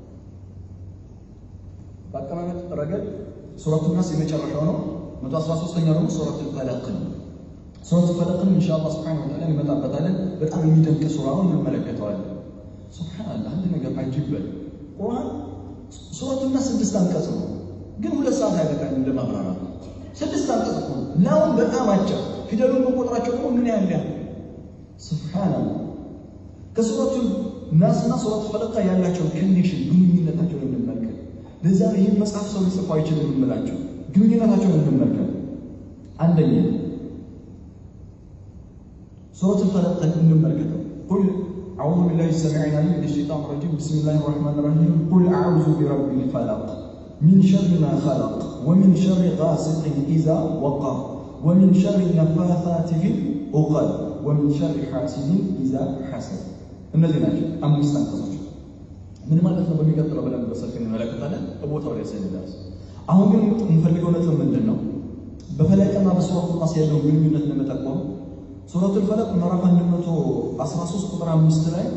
S1: በአቀማመጥ ረገድ ሱረቱ ናስ የመጨረሻው ነው። መቶ አስራ ሶስተኛው ደግሞ ሱረቱ ፈለቅ ነው። ሱረቱ ፈለቅን ኢንሻአላህ ሱብሓነሁ ወተዓላ እንመጣበታለን። በጣም የሚደንቅ ሱራ ነው፣ እንመለከተዋለን። ሱብሓነላህ አንድ ነገር አጅበል ቁርአን ሱረቱ ናስ ስድስት አንቀጽ ነው፣ ግን ሁለት ሰዓት አይበቃም እንደ ማብራራት። ስድስት አንቀጽ እኮ ናውን በጣም አጭር፣ ፊደሉን መቆጥራቸው ደግሞ ምን ያህል ያህል ሱብሓነላህ። ከሱረቱ ናስና ሱረቱ ፈለቅ ጋር ያላቸውን ኮኔክሽን ግንኙነታቸውን እንመልከት። ለዛ ይህን መጽሐፍ ሰው ሊጽፈው አይችልም የምላቸው ግንኙነታቸውን እንመልከት። አንደኛ ሱረቱ ፈለቅን እንመልከተው። ቁል አዑዙ ቢላሂ ሰሚዕ ዓሊም ሚነ ሸይጣን ረጂም ቢስሚላሂ ረሕማን ረሒም ቁል አዑዙ ቢረቢል ፈለቅ ሚን ሸሪ ማ ኸለቅ ወሚን ሸሪ ጋሲቅን ኢዛ ወቀብ ወሚን ሸሪ ነፋሳቲ ፊል ዑቀድ ወሚን ሸሪ ሓሲድን ኢዛ ሐሰድ። እነዚህ ናቸው አምስት አንቀጾች። ምን ማለት ነው? በሚቀጥለው በደንብ በሰፊ እንመለከታለን። በቦታው ላይ ስንደርስ አሁን ግን የምንፈልገው ነጥብ ምንድን ነው? በፈለቅና በሱረቱ ናስ ያለውን ግንኙነት ለመጠቆም ሱረቱል ፈለቅ ምዕራፍ 113 ቁጥር 5 ላይ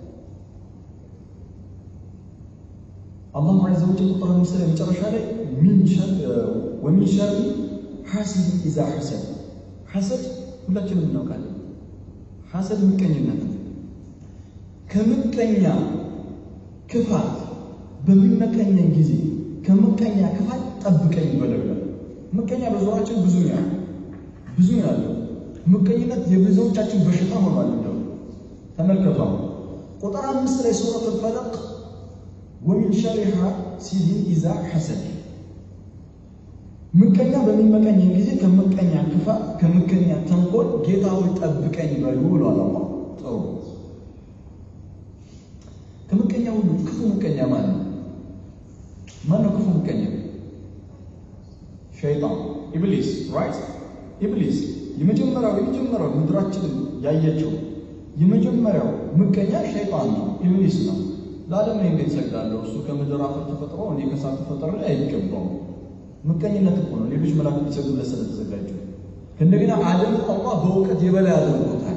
S1: አላሁ ዐዘ ወጀል ቁጥር 5 ላይ መጨረሻ ላይ ሚን ሸር ወሚን ሸሪ ሐሲድ ኢዛ ሐሰድ። ሐሰድ ሁላችንም እናውቃለን። ሐሰድ ምቀኝነት ነው። ከምቀኛ ክፋት በሚመቀኘን ጊዜ ከምቀኛ ክፋት ጠብቀኝ በለው ይላል። ምቀኛ በዙሪያችን ብዙ ነው ብዙ ነው ያለው ምቀኝነት የብዙዎቻችን በሽታ ሆኗል። እንደው ተመልከቱ ቁጥር አምስት ላይ ሱረቱል ፈለቅ ወሚን ሸሪ ሐሲድን ኢዛ ሐሰድ ምቀኛ በሚመቀኝን ጊዜ ከምቀኛ ክፋት ከምቀኛ ተንኮል ጌታ ሆይ ጠብቀኝ በሉ ብሏል አላህ። ጥሩ ሁሉ ክፉ ምቀኛ ማን ነው? ማን ነው ክፉ ምቀኛ? ሸይጣን ኢብሊስ ራይት ኢብሊስ የመጀመሪያው የመጀመሪያው ምድራችንን ያየችው የመጀመሪያው ምቀኛ ሸይጣን ነው፣ ኢብሊስ ነው። ለዓለም ላይ እንዴት ሰግዳለሁ? እሱ ከምድር አፈር ተፈጥሮ እኔ ከእሳት ተፈጠረ ላይ አይገባውም። ምቀኝነት እኮ ነው። ሌሎች መላእክት ሊሰግዱለት ስለተዘጋጁ ከእንደገና አደም አላህ በእውቀት የበላይ አድርጎታል።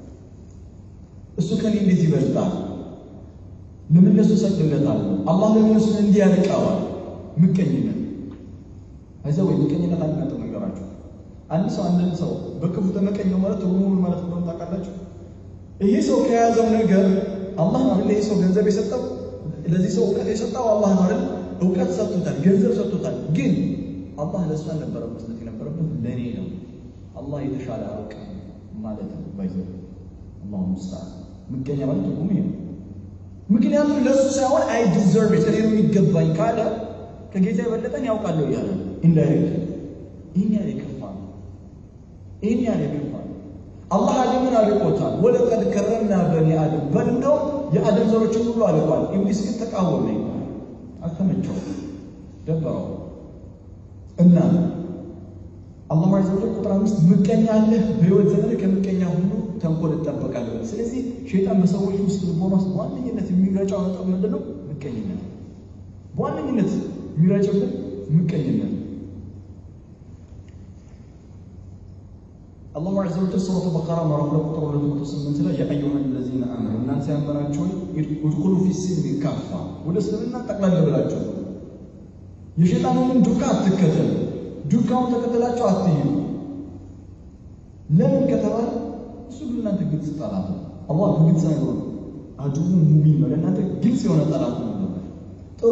S1: እሱ ከኔ እንዴት ይበልጣል? ለምን ለሱ ሰግድለታለሁ? አላህ ለምን እሱን እንዲህ ያርቀዋል? ምቀኝነት አይዘ ወይ ምቀኝነት አንድ ነጥብ ነገራችሁ። አንድ ሰው አንድን ሰው በክፉ ተመቀኘው ማለት ትርጉሙ ማለት እንደሆነ ታውቃላችሁ? ይሄ ሰው ከያዘው ነገር አላህ ነው አይደል? ይሄ ሰው ገንዘብ የሰጠው ለዚህ ሰው እውቀት የሰጠው አላህ ነው አይደል? እውቀት ሰጥቶታል፣ ገንዘብ ሰጥቶታል። ግን አላህ ለእሱ አልነበረም መስጠት የነበረበት ለእኔ ነው። አላህ የተሻለ አውቅ ማለት ነው። ባይዘ አላሁ ሙስተዓን ምቀኛ ማለት ትርጉሙ ይሄ ነው። ምክንያቱም ለእሱ ሳይሆን አይ ዲዘርቭ ኢት እኔ ነው የሚገባኝ ካለ ከጌታ የበለጠን ያውቃለሁ እያለ ኢንዳይሬክት ይህን ያህል የከፋ ነው። ይህን ያህል የከፋ ነው። አላህ አደምን አልቆታል። ወለቀድ ከረምና በኒ አደም በል እንደውም የአደም ዘሮችን ሁሉ አልቋል። ኢብሊስ ግን ተቃወመኝ፣ አልተመቸውም፣ ደበረው እና አላህ ዐዘ ወጀል ቁጥር አምስት ምቀኛ አለህ በሕይወት ዘመን ከምቀኛ ሁሉ ተንኮል እጠበቃለሁ። ስለዚህ ሸይጣን በሰዎች ውስጥ ልቦና ውስጥ በዋነኝነት የሚረጫው ነጥብ ምንድን ነው? ምቀኝነት። በዋነኝነት የሚረጭብን ምቀኝነት። አላሁ ዐዘ ወጀል ሱረቱ በቀራ ምዕራፍ ሁለት ቁጥር ሁለት መቶ ስምንት ላይ የአዩሃ ለዚነ አመኑ እናንተ ያመናችሁ ውድኩሉ ፊ ሲልሚ ካፋ ወደ እስልምና ጠቅላላ ብላችሁ የሸይጣንን ዱካ አትከተሉ ዱካውን ተከተላቸው አትሂዱ። ለምን ከተባለ እሱ ለእናንተ ግልጽ ጠላት ነው። አላህ በግልጽ ነገር ነው አድቡ ሙቢን ነው። ለእናንተ ግልጽ የሆነ ጠላት ነው። ጥሩ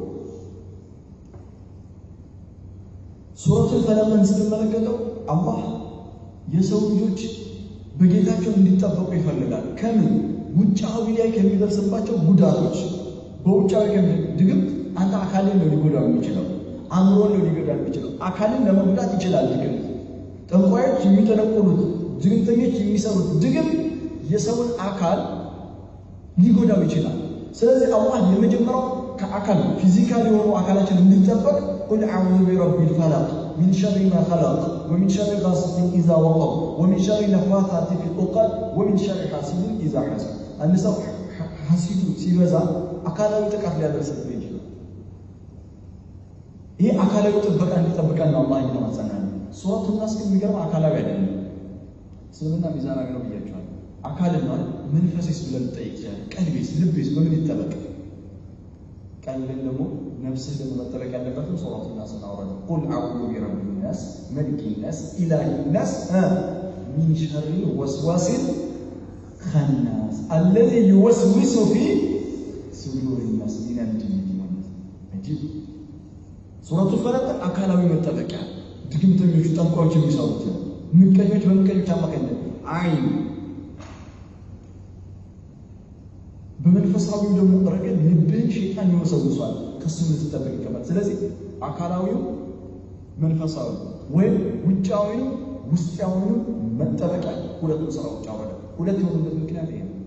S1: ሱረቱል ፈለቅን ስትመለከተው አላህ የሰው ልጆች በጌታቸው እንዲጠበቁ ይፈልጋል። ከምን ውጫዊ ላይ ከሚደርስባቸው ጉዳቶች፣ በውጫዊ ድግምት አንተ አካልን ነው ሊጎዳው የሚችለው አእምሮን ነው ሊጎዳ የሚችለው። አካልን ለመጉዳት ይችላል ድግምት። ጠንቋዮች የሚጠነቁሉት ድግምተኞች የሚሰሩት ድግም የሰውን አካል ሊጎዳው ይችላል። ስለዚህ አላህ የመጀመሪያው ከአካል ፊዚካል የሆኑ አካላችን እንዲጠበቅ ቁል አዑዙ ቢረቢል ፈለቅ ሚን ሸሪ ማ ኸለቅ ወሚን ሸሪ ጋሲቂን ኢዛ ወቀብ ወሚን ሸሪ ነፋሳቲ ፊል ዑቀድ ወሚን ሸሪ ሐሲድን ኢዛ ሐሰድ። አንድ ሰው ሐሲዱ ሲበዛ አካላዊ ጥቃት ሊያደርስብህ ይችላል። ይህ አካላዊ ጥበቃ እንዲጠብቀን ነው አላህ እየተማጸናል። ሱረቱ ናስ ግን የሚገርም አካላዊ አይደለም። እስልምና ሚዛናዊ ነው ብያቸዋል። አካልን ማለት መንፈሴስ ብለን ልጠይቅ ይችላል። ቀልቤስ፣ ልቤስ በምን ይጠበቅ? ቀልብን ደግሞ ነፍስህ ደግሞ መጠበቅ ያለበትም ሱረቱ ናስ እናውረድ ቁል አዑዙ ቢረቢ ናስ መልኪ ናስ ኢላሂ ናስ ሚን ሸሪ ወስዋሲል ኸናስ አለዚ ዩወስዊሱ ፊ ሱዱሪ ናስ ሚነል ጂንኒ ወናስ አጂብ ሱረቱ ፈለቅ አካላዊ መጠበቂያ ድግምተኞቹ፣ ጠንቋዮች የሚሰሩት ምቀኞች በምቀኞች አማካኝነት አይን በመንፈሳዊው ደግሞ ረገድ ልብህን ሸይጣን ይወሰውሷል። ከሱ ልትጠበቅ ይገባል። ስለዚህ አካላዊው መንፈሳዊ ወይም ውጫዊው ውስጣዊው መጠበቂያ ሁለቱ ስራዎች አወረ ሁለት የሆኑበት ምክንያት ይሄ ነው።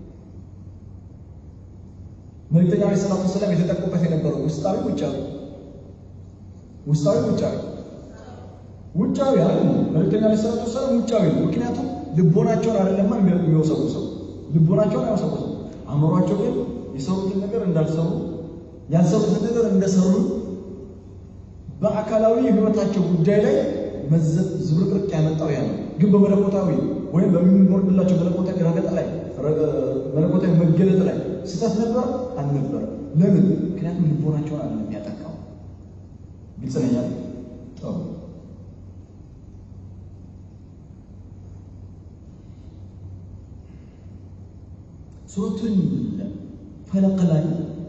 S1: መልክተኛ ዐለይሂ ሰላቱ ወሰላም የተጠቁበት የነበረው ውስጣዊ ውጫዊ ውስጣዊ ውጫዊ ውጫዊ አለ መልክተኛ ዐለይሂ ሰላቱ ወሰላም ውጫዊ ነው። ምክንያቱም ልቦናቸውን አይደለማ የሚወሰውሰው ልቦናቸውን አይወሰውሰው አእምሯቸው ግን የሰሩትን ነገር እንዳልሰሩ ያልሰሩትን ነገር እንደሰሩ በአካላዊ ሕይወታቸው ጉዳይ ላይ መዘብ ዝብርቅርቅ ያመጣው ያ ነው። ግን በመለኮታዊ ወይም በሚወርድላቸው መለኮታዊ ረገጥ ላይ መለኮታዊ መገለጥ ላይ ስህተት ነበር አልነበረ። ለምን? ምክንያቱም ልቦናቸውን አለ የሚያጠቃው ግልጽ ነኛ ጥሩ ሱረቱን ፈለቅ ላይ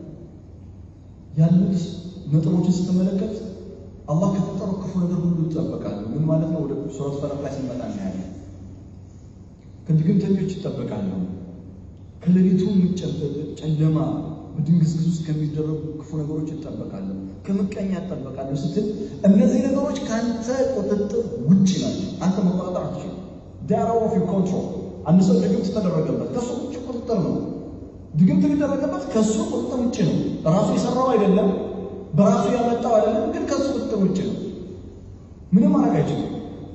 S1: ያሉት ነጥቦችን ስትመለከት አላህ ከተጠረው ክፉ ነገር ሁሉ ይጠበቃሉ። ምን ማለት ነው? ወደ ሱረት ፈለቅ ላይ ስንመጣ እናያለን። ከድግምተኞች ይጠበቃሉ። ከሌሊቱ ጨለማ በድንግዝግዝ ውስጥ ከሚደረጉ ክፉ ነገሮች ይጠበቃሉ። ከምቀኛ ይጠበቃሉ ስትል እነዚህ ነገሮች ከአንተ ቁጥጥር ውጭ ናቸው። አንተ መቆጣጠር አትችልም። ዳራ ኦፍ ዩር ኮንትሮል አንድ ሰው ድግምት ተደረገበት ከሱ ውጭ ቁጥጥር ነው። ድግምት የሚደረግበት ከሱ ቁጥጥር ውጭ ነው። ራሱ የሰራው አይደለም፣ በራሱ ያመጣው አይደለም፣ ግን ከሱ ቁጥጥር ውጭ ነው። ምንም ማድረግ አይችልም።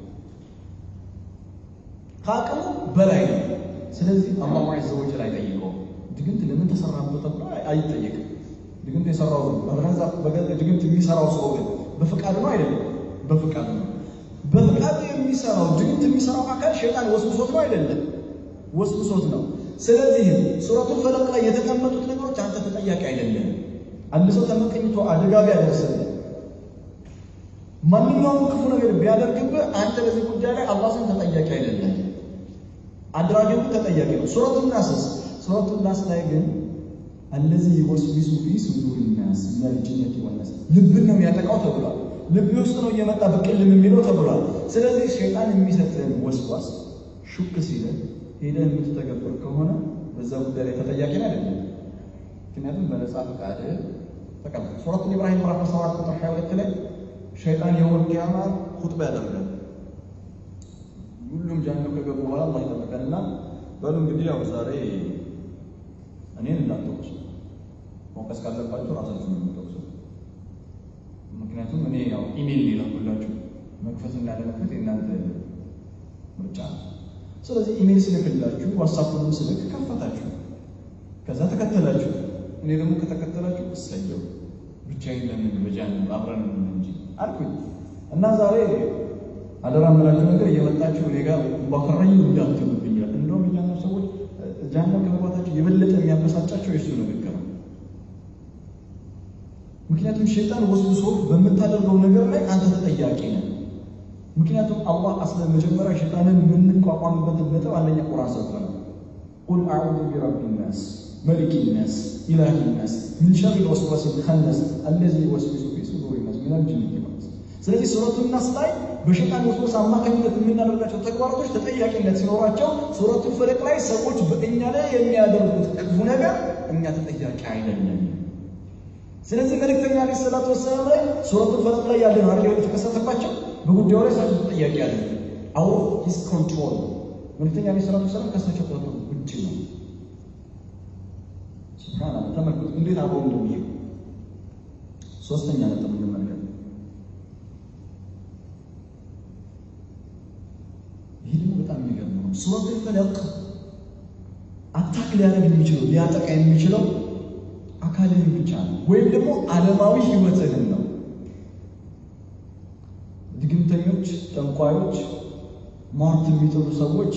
S1: ከአቅሙ በላይ ነው። ስለዚህ አላሁ ዐዘ ወጀል አይጠይቀውም። ድግምት ለምን ተሰራበት ተብሎ አይጠየቅም። ድግምት የሰራው ድግምት የሚሰራው ሰው ግን በፍቃድ ነው አይደለም? በፍቃድ ነው። በፍቃድ የሚሰራው ድግምት የሚሰራው አካል ሸይጣን ወስብሶት ነው አይደለም? ወስብሶት ነው። ስለዚህም ሱረቱል ፈለቅ ላይ የተቀመጡት ነገሮች አንተ ተጠያቂ አይደለም። አንድ ሰው ተመቀኝቶ አደጋ ቢያደርስልህ ማንኛውም ክፉ ነገር ቢያደርግብህ አንተ በዚህ ጉዳይ ላይ አላህ ዘንድ ተጠያቂ አይደለም። አድራጊው ተጠያቂ ነው። ሱረቱን ናስስ ሱረቱን ናስ ላይ ግን አለዚህ ወስዊሱ ፊ ሱዱሪ ናስ ሚነል ጂነቲ ወነስ ልብን ነው የሚያጠቃው ተብሏል። ልብ ውስጥ ነው እየመጣ ብቅልም የሚለው ተብሏል። ስለዚህ ሸይጣን የሚሰጥህን ወስዋስ ሹክ ሲልህ ሄደህ የምትተገብር ከሆነ በዛ ጉዳይ ላይ ተጠያቂ ነው አይደለም። ምክንያቱም በነጻ ፈቃድ ተቀበል። ሱረቱል ኢብራሂም ምዕራፍ 7 ቁጥር 22 ላይ ሸይጣን የውመል ቂያማ ኹጥባ ያደርጋል። ሁሉም ጀሃነም ከገቡ በኋላ አላህ ይጠብቀንና በሉ እንግዲህ ያው ዛሬ እኔን እንዳትወቅሱ መውቀስ ካለባችሁ ራሳችሁን ነው የምትወቅሱ። ምክንያቱም እኔ ያው ኢሜል ሊላኩላችሁ መክፈትና ያለመክፈት የእናንተ ምርጫ ነው። ስለዚህ ኢሜል ስልክላችሁ ዋትሳፕንም ስልክ ከፈታችሁ፣ ከዛ ተከተላችሁ። እኔ ደግሞ ከተከተላችሁ እሰየው ብቻዬን ለምን በጀሃነም አብረን እንጂ አልኩኝ እና ዛሬ አደራ የምላችሁ ነገር እየመጣችሁ እኔ ጋር ባከራኝ እንዳትሉብኝ ይላል። እንደውም እኛና ሰዎች ጀሃነም ከመግባታቸው የበለጠ የሚያበሳጫቸው የእሱ ንግግር ነው። ምክንያቱም ሸይጣን ወስብሶ በምታደርገው ነገር ላይ አንተ ተጠያቂ ነህ። ምክንያቱም አላህ አስለ መጀመሪያ ሸይጣንን የምንቋቋምበትን ነጥብ አንደኛ ቁርአን ሰጥቷል። ቁል አዑዙ ቢረቢ ናስ መሊክ ናስ ኢላሂ ናስ ሚን ሸሪ ልወስዋስ ልኸነስ አለዚ ወስዊሱ ፊ ሱዱሪ ናስ ሚነል ጂነቲ ወነስ ስለዚህ ሱረቱ ናስ ላይ በሸይጣን ወስወስ አማካኝነት የምናደርጋቸው ተግባራቶች ተጠያቂነት ሲኖራቸው ሱረቱ ፈለቅ ላይ ሰዎች በእኛ ላይ የሚያደርጉት ክፉ ነገር እኛ ተጠያቂ አይደለም። ስለዚህ መልእክተኛ ዓለይሂ ሰላቱ ወሰላም ላይ ሱረቱ ፈለቅ ላይ ያለ ነው አይደል የተከሰተባቸው በጉዳዩ ላይ ሰዎች ተጠያቂ ያለ አውት ኦፍ ሂዝ ኮንትሮል መልእክተኛ ዓለይሂ ሰላቱ ወሰላም ከሳቸው ቁጥጥር ውጭ ነው። ሱብሃንአላህ ተመልከቱ እንዴት አብረው እንደሚሄዱ። ሶስተኛ ነጥብ እንመልከት። ይህ ደግሞ በጣም የሚገርም ነው። ሱረቱል ፈለቅ አታክ ሊያደርግ የሚችለው ሊያጠቃ የሚችለው አካልህን ብቻ ነው፣ ወይም ደግሞ ዓለማዊ ህይወትህን ነው። ድግምተኞች፣ ጠንቋዮች፣ ሟርት የሚጥሉ ሰዎች፣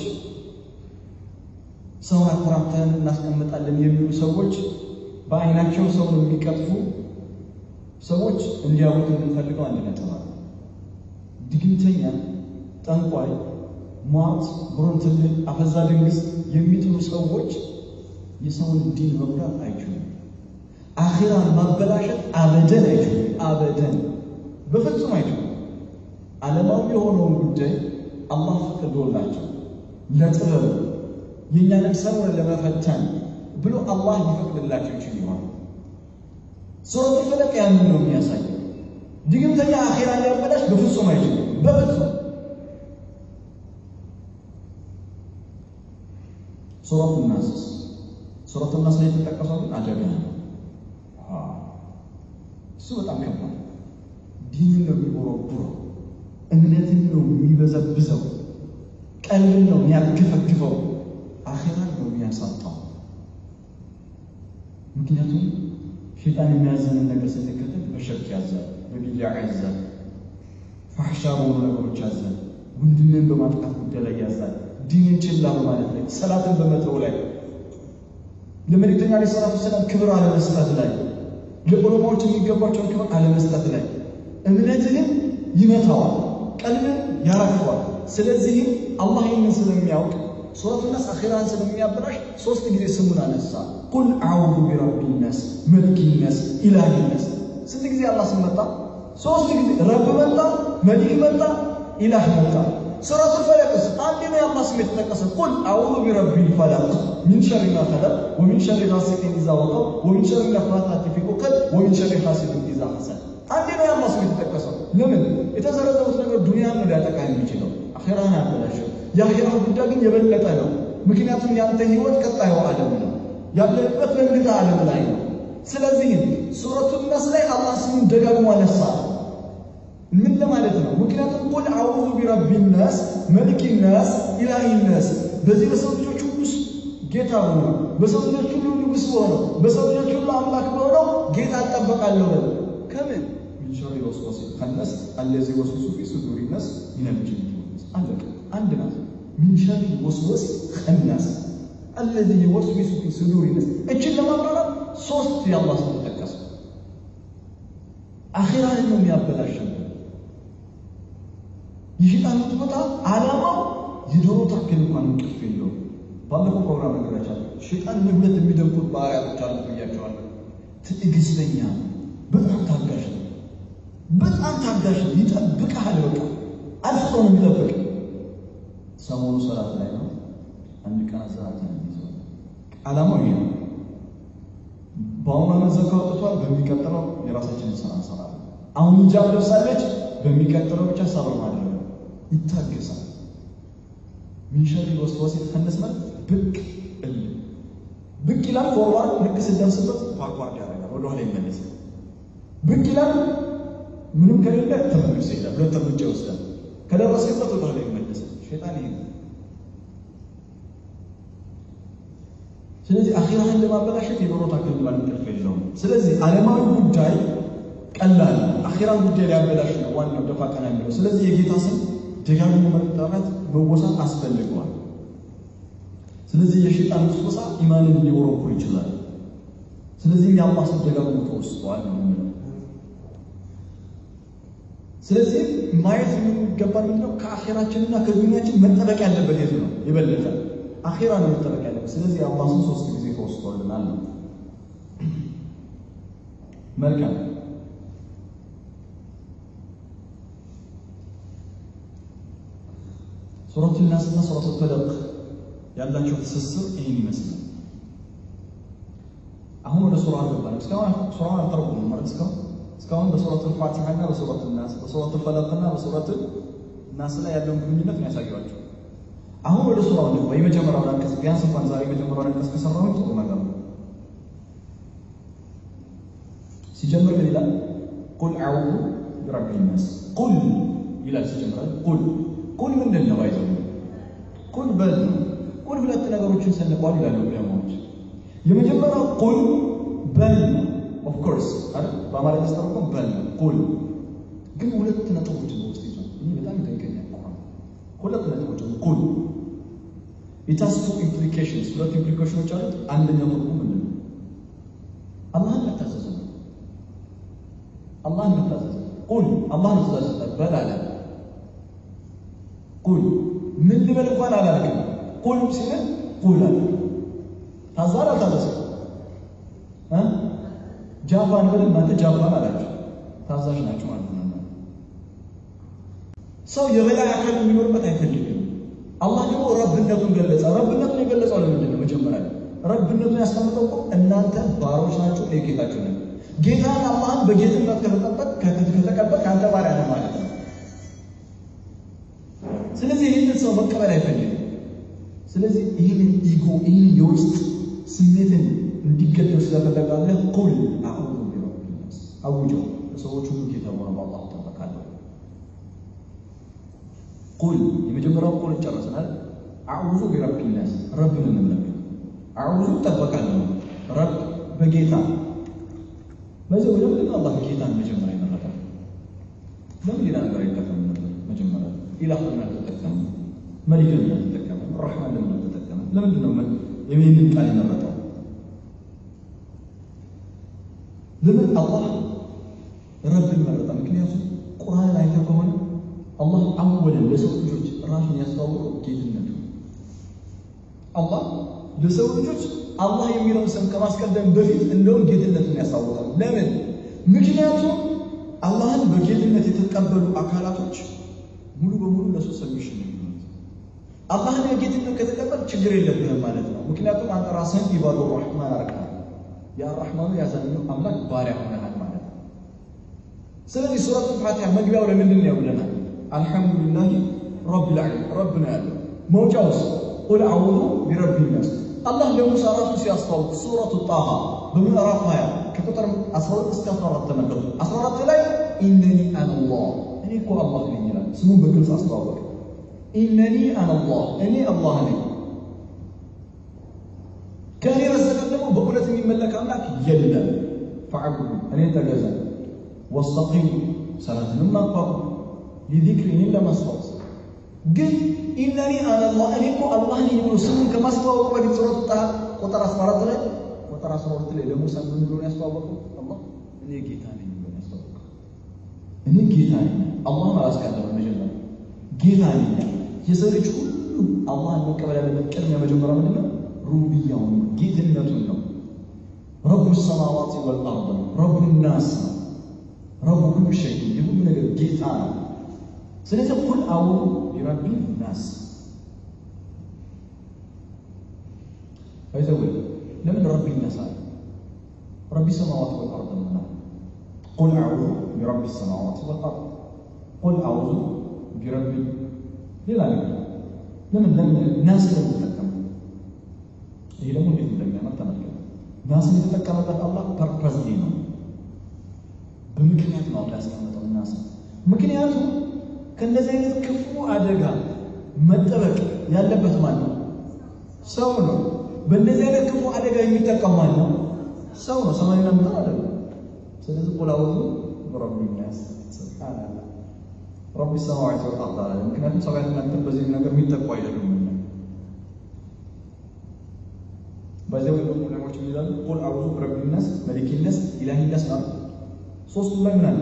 S1: ሰውን አኮራፍተን እናስቀምጣለን የሚሉ ሰዎች፣ በአይናቸው ሰውን የሚቀጥፉ ሰዎች እንዲያውቁት የምንፈልገው አንድ ነጥብ አለ። ድግምተኛ፣ ጠንቋይ፣ ሟርት፣ ጉረንትልን፣ አፈዛ ድንግስ የሚጥሉ ሰዎች የሰውን ዲን መጉዳት አይችሉም። አኺራን ማበላሸት አበደን አይችሉም። አበደን በፍጹም አይችሉም። ዓለማዊ የሆነውን ጉዳይ አላህ ፈቅዶላቸው ለጥበብ የእኛንም ሰውን ለመፈተን ብሎ አላህ ሊፈቅድላቸው ይችል ይሆን? ሱረቱ ፈለቅ ያንን ነው የሚያሳየው። ድግምተኛ አኺራን ሊያበላሽ በፍጹም አይችልም። በፍጹም ሱረቱ ናስ ሱረቱ ናስ ላይ የተጠቀሰው ግን አደጋ ነው። እሱ በጣም ከባድ ዲንን ነው የሚቦረቡረው፣ እምነትን ነው የሚበዘብዘው፣ ቀልብን ነው የሚያገፈግፈው፣ አኼራን ነው የሚያሳጣው። ምክንያቱም ሸይጣን የሚያዘንን ነገር ስንከተል በሸርክ ያዛል፣ በቢድዓ ያዛል፣ ፋሕሻ በሆኑ ነገሮች ያዛል፣ ወንድምን በማጥቃት ጉዳይ ላይ ያዛል፣ ዲንን ችላ በማለት ላይ፣ ሰላትን በመተው ላይ፣ ለመልእክተኛ ዓለይሂ ሰላቱ ወሰላም ክብር አለመስጠት ላይ ለዑለማዎች የሚገባቸውን ክብር አለመስጠት ላይ እምነትህን ይመታዋል፣ ቀልብን ያረግፈዋል። ስለዚህም አላህ ይህንን ስለሚያውቅ ሱረቱ ናስ አኺራን ስለሚያበላሽ ሶስት ጊዜ ስሙን አነሳ። ቁል አዑዙ ቢረቢ ናስ መሊክ ናስ ኢላሂ ናስ። ስንት ጊዜ አላህ ስም መጣ? ሶስት ጊዜ። ረብ መጣ፣ መሊክ መጣ፣ ኢላህ መጣ። ሱረቱ ፈለቅስ አንድ ነው የአላህ ስም የተጠቀሰ። ቁል አዑዙ ቢረቢ ፈለቅ ሚን ሸሪ ማ ፈለቅ ወሚን ሸሪ ጋሲቂን ኢዛ ወቀብ ወሚን ሸሪ ነፋሳቲ ፊ ዑቀድ ወሚን ሸሪ ሐሲድን ኢዛ ሐሰድ። አንዴ ነው የአላህ ስም የተጠቀሰው። ለምን? የተዘረዘሩት ነገር ዱንያን ነው ሊያጠቃ የሚችለው አኼራን ያበላሸው። የአኼራው ጉዳይ ግን የበለጠ ነው። ምክንያቱም ያንተ ህይወት ቀጣዩ ዓለም ነው። ያለበት በእንግዳ ዓለም ላይ ነው። ስለዚህም ሱረቱ ነስ ላይ አላህ ስሙን ደጋግሞ አነሳ። ምን ለማለት ነው? ምክንያቱም ቁል አዑዙ ቢረቢ ናስ መሊክ ናስ ኢላሂ ናስ በዚህ በሰው ልጆች ሁሉ ውስጥ ጌታ ሆኖ በሰው ልጆች ሁሉ ንጉሥ በሆነው በሰው ልጆች ሁሉ አምላክ በሆነው ጌታ እጠበቃለሁ በል ከምን ሚን ሸሪ ወስዋሲ ከነስ አለዚ ወስወሱ ፊ ሱዱሪ ናስ ሚነል ጂኒ አለቀ። አንድ ናት። ሚን ሸሪ ወስወስ ከናስ አለዚ ወስዊሱ ፊ ሱዱሪ ናስ እችን ለማብራራት ሶስት የአላህ ስም ተጠቀሰ። አኺራን ነው የሚያበላሸው። የሸይጣን ቦታ ዓላማው የዶሮ ታክል እንኳን እንቅልፍ የለውም። ባለፈው ፕሮግራም ነገራቻለሁ። ሸይጣን ሁለት የሚደንቁት ባህሪያቶች አሉ ብያቸዋለሁ። ትዕግስተኛ፣ በጣም ታጋሽ ነው። በጣም ታጋሽ ነው። ይጠብቅሃል። በቃ አልፎ ነው የሚጠብቅ። ሰሞኑ ሰላት ላይ ነው። አንድ ቀን አዘራት ነው የሚይዘው። ዓላማው ይሄ ነው። በአሁኑ ዓመት ዘካ ወጥቷል። በሚቀጥለው የራሳችንን ስራ እንሰራለን። አሁን ሂጃብ ለብሳለች። በሚቀጥለው ብቻ ሰብር ማድረግ ነው። ይታገሳል። ሚን ሸሪ ወስዋስ የተከነስናል ብቅ እል ብቅ ይላል። ፎርዋርድ ልክ ስደርስበት ባክዋርድ ያደርጋል፣ ወደኋላ ይመለሳል። ብቅ ይላል። ምንም ከሌለ ተመልሶ ይሄዳል። ሁለት እርምጃ ይወስዳል። ከደረስክበት ወደኋላ ይመለሳል። ሸይጣን ይሄ ስለዚህ አኺራህን ለማበላሸት የዶሮ ታክል እንኳን እንቅልፍ የለውም። ስለዚህ ዓለማዊ ጉዳይ ቀላል፣ አኺራን ጉዳይ ሊያበላሽ ነው ዋናው ደፋ ቀና የሚለው። ስለዚህ የጌታ ስም ደጋግሞ መጠራት መወሳት አስፈልገዋል። ስለዚህ የሸይጣን ውስወሳ ኢማንን ሊወረኩር ይችላል። ስለዚህም የአላህ ስም ደጋግሞ ተወስቷል ነው የምንለው። ስለዚህ ማየት የሚገባን ምንድነው? ከአኼራችንና ከዱንያችን መጠበቅ ያለበት የት ነው? የበለጠ አኼራ ነው መጠበቅ ያለበት። ስለዚህ የአላህ ስም ሶስት ጊዜ ተወስቶልናል ነው። መልካም ሱረቱ ናስ እና ሱረቱ ፈለቅ ያላቸው ትስስር ይህን ይመስላል። አሁን ወደ ሱራ አልገባንም። እስካሁን ሱራውን አልተረጉም ማለት እስካሁን እስካሁን በሱረቱ ፋቲሃ እና በሱረቱ ናስ በሱረቱ ፈለቅ እና በሱረቱ ናስ ላይ ያለውን ግንኙነት ነው ያሳየኋቸው። አሁን ወደ ሱራው ነው የመጀመሪያውን አንቀጽ ቢያንስ እንኳን ዛሬ የመጀመሪያውን አንቀጽ ከሰራሁ ጥሩ ነገር ነው። ሲጀምር ምን ይላል? ቁል አዑዙ ቢረቢ ናስ ቁል ይላል ሲጀምራል። ቁል ቁል ምንድን ነው? አይዘው ቁል በል ነው። ቁል ሁለት ነገሮችን ሰንቋል ይላሉ ዑለማዎች። የመጀመሪያው ቁል በል ነው። ኦፍ ኮርስ አይደል? በአማርኛ ስተረጎም በል ነው። ቁል ግን ሁለት ነጥቦችን በውስጥ ይዟል። ይህ በጣም ይደንቀኛል። ቁርአን ሁለት ነጥቦችን ቁል ኢት ሃዝ ቱ ኢምፕሊኬሽንስ ሁለት ኢምፕሊኬሽኖች አሉት። አንደኛው ትርጉም ምንድን ነው? አላህን መታዘዝ ነው። አላህን መታዘዝ ቁል አላህን ትእዛዝ በል አለ ቁል ምን ልበል እንኳን አላልክም። ቁል ሲል ቁል አለ ታዛር አልታዘዝም። ጃፓን በል እናንተ ጃፓን አላችሁ ታዛዥ ናችሁ ማለት ነው። ሰው የበላይ አካል የሚኖርበት አይፈልግም። አላህ ደግሞ ረብነቱን ገለጸ። ረብነቱን የገለጸው ለምንድን ነው? መጀመሪያ ረብነቱን ያስቀምጠው እኮ እናንተ ባሮች ናችሁ፣ እኔ ጌታችሁ ነኝ። ጌታን አላህን በጌትነት ከተጠበቅ ከተቀበል ከአንተ ባሪያ ነህ ማለት ነው። ስለዚህ ይህንን ሰው መቀበል አይፈልግም። ስለዚህ ይህንን ኢጎ ይህን የውስጥ ስሜትን እንዲገደብ ስለፈለጋለህ ቁል አዑዙ ቢረቢ ናስ አውጀው ለሰዎች ሁሉ ጌታ ሆነ በአላህ እጠበቃለሁ። ቁል የመጀመሪያው ቁል ጨረስናል። አዑዙ ቢረቢ ናስ ረብን እንመለክ አዑዙ እጠበቃለሁ ረብ በጌታ በዚህ ወደ ምንድን ነው አላህ ጌታን መጀመሪያ ይመረጣል? ለምን ሌላ ነገር አይጠቀም ነበር? መጀመሪያ ኢላህ ለምን አልተጠቀመም? መሊክ ለምን አልተጠቀመም? ረሕማን ለምን አልተጠቀመም? ለምንድን ነው ይህንን ቃል የመረጠው? ለምን አላህ ረብን መረጠ? ምክንያቱም ቁርአን አይተህ ከሆነ አላህ አወለን ለሰው ልጆች ራሱን ያስተዋወቀው ጌትነቱ አላህ ለሰው ልጆች አላህ የሚለውን ስም ከማስቀደም በፊት እንደውም ጌትነቱን ያስታውቃል። ለምን? ምክንያቱም አላህን በጌትነት የተቀበሉ አካላቶች ሙሉ በሙሉ ለሱ ሰሚሽን የሚሆኑት አላህን በጌትነት ከተቀበል ችግር የለብህም ማለት ነው። ምክንያቱም አንተ ራስህን ኢባዱ ራሕማን አርቀሃል። የአራሕማኑ ያዛኘው አምላክ ባሪያ ሆነሃል ማለት ነው። ስለዚህ ሱረቱ ፋቲሃ መግቢያው ለምንድን ነው ብለናል? አልሐምዱሊላህ ረቢል ዓለሚን ረብ ነው ያለው። መውጫውስ ቁል አዑዙ ቢረቢ ናስ አላህ ለሙሳ ራሱ ሲያስተዋውቅ ሱረቱ ጣሃ በምዕራፍ 20 ከቁጥር 12 እስከ 14 ተመልከቱ። 14 ላይ ኢነኒ አነላህ እኔ እኮ አላህ ነኝ ይላል። ስሙን በግልጽ አስተዋወቀ። ኢነኒ አነላህ እኔ አላህ ነኝ፣ ከእኔ በስተቀር ደግሞ በእውነት የሚመለክ አምላክ የለም። ፈዕቡዱ እኔ ተገዛ፣ ወስተቂሙ ሰላትንም አቋቁ፣ ሊዚክሪ እኔን ለማስታወስ ግን ኢነኒ አነላህ እኔ እኮ አላህ ነኝ ብሎ ስሙን ከማስተዋወቁ በፊት ሱረቱ ጣሃ ቁጥር 14 ላይ ቁጥር 12 ላይ ለሙሳ ምን ብሎ ያስተዋወቀው? አላህ እኔ ጌታ ነኝ ብሎ ያስተዋወቀው። እኔ ጌታ ነኝ። አላህን አላስቀደመ መጀመሪያ ጌታ ነኝ። የሰው ልጅ ሁሉ አላህን መቀበል ያለበት ቅድሚያ መጀመሪያ ምንድን ነው? ሩብያውን ጌትነቱን ነው። ረቡ ሰማዋት ወልአርድ ነው። ረቡ ናስ ነው። ረቡ ሁሉ ሸይ የሁሉ ነገር ጌታ ነው። ስለዚህ ቁል አውዱ ቢረቢ ናስ አይተወ ለምን ረቢ ናስ አለ? ረቢ ሰማዋት ወልአርድ ነው። ቁል አውዱ ቢረቢ ሰማዋት ወልአርድ ቁል አውዱ ቢረቢ ሌላ ነገር ለምን ለምን ናስ ለምን ይሄ ደግሞ እንዴት እንደሚያመጣ ተመልከቱ። ናስን የተጠቀመበት አላህ ፐርፐዝሊ ነው፣ በምክንያት ነው አላህ ያስቀመጠው ናስ። ምክንያቱም ከእንደዚህ አይነት ክፉ አደጋ መጠበቅ ያለበት ማን ነው? ሰው ነው። በእንደዚህ አይነት ክፉ አደጋ የሚጠቀም ማን ነው? ሰው ነው። ሰማይና ምድር አይደለም። ስለዚህ ቁል አዑዙ ቢረቢ ናስ ሱብሃነላህ ረቢ ሰማዋት ወልአርድ አለ። ምክንያቱም ሰማያትና ምድር በዚህ ነገር የሚጠቁ አይደሉም። በዚያው ደግሞ ዑለማዎች ይላሉ ቁል አዑዙ ቢረቢ ናስ መሊክ ናስ ኢላሂ ናስ ማለት ሶስቱ ላይ ምን አለ?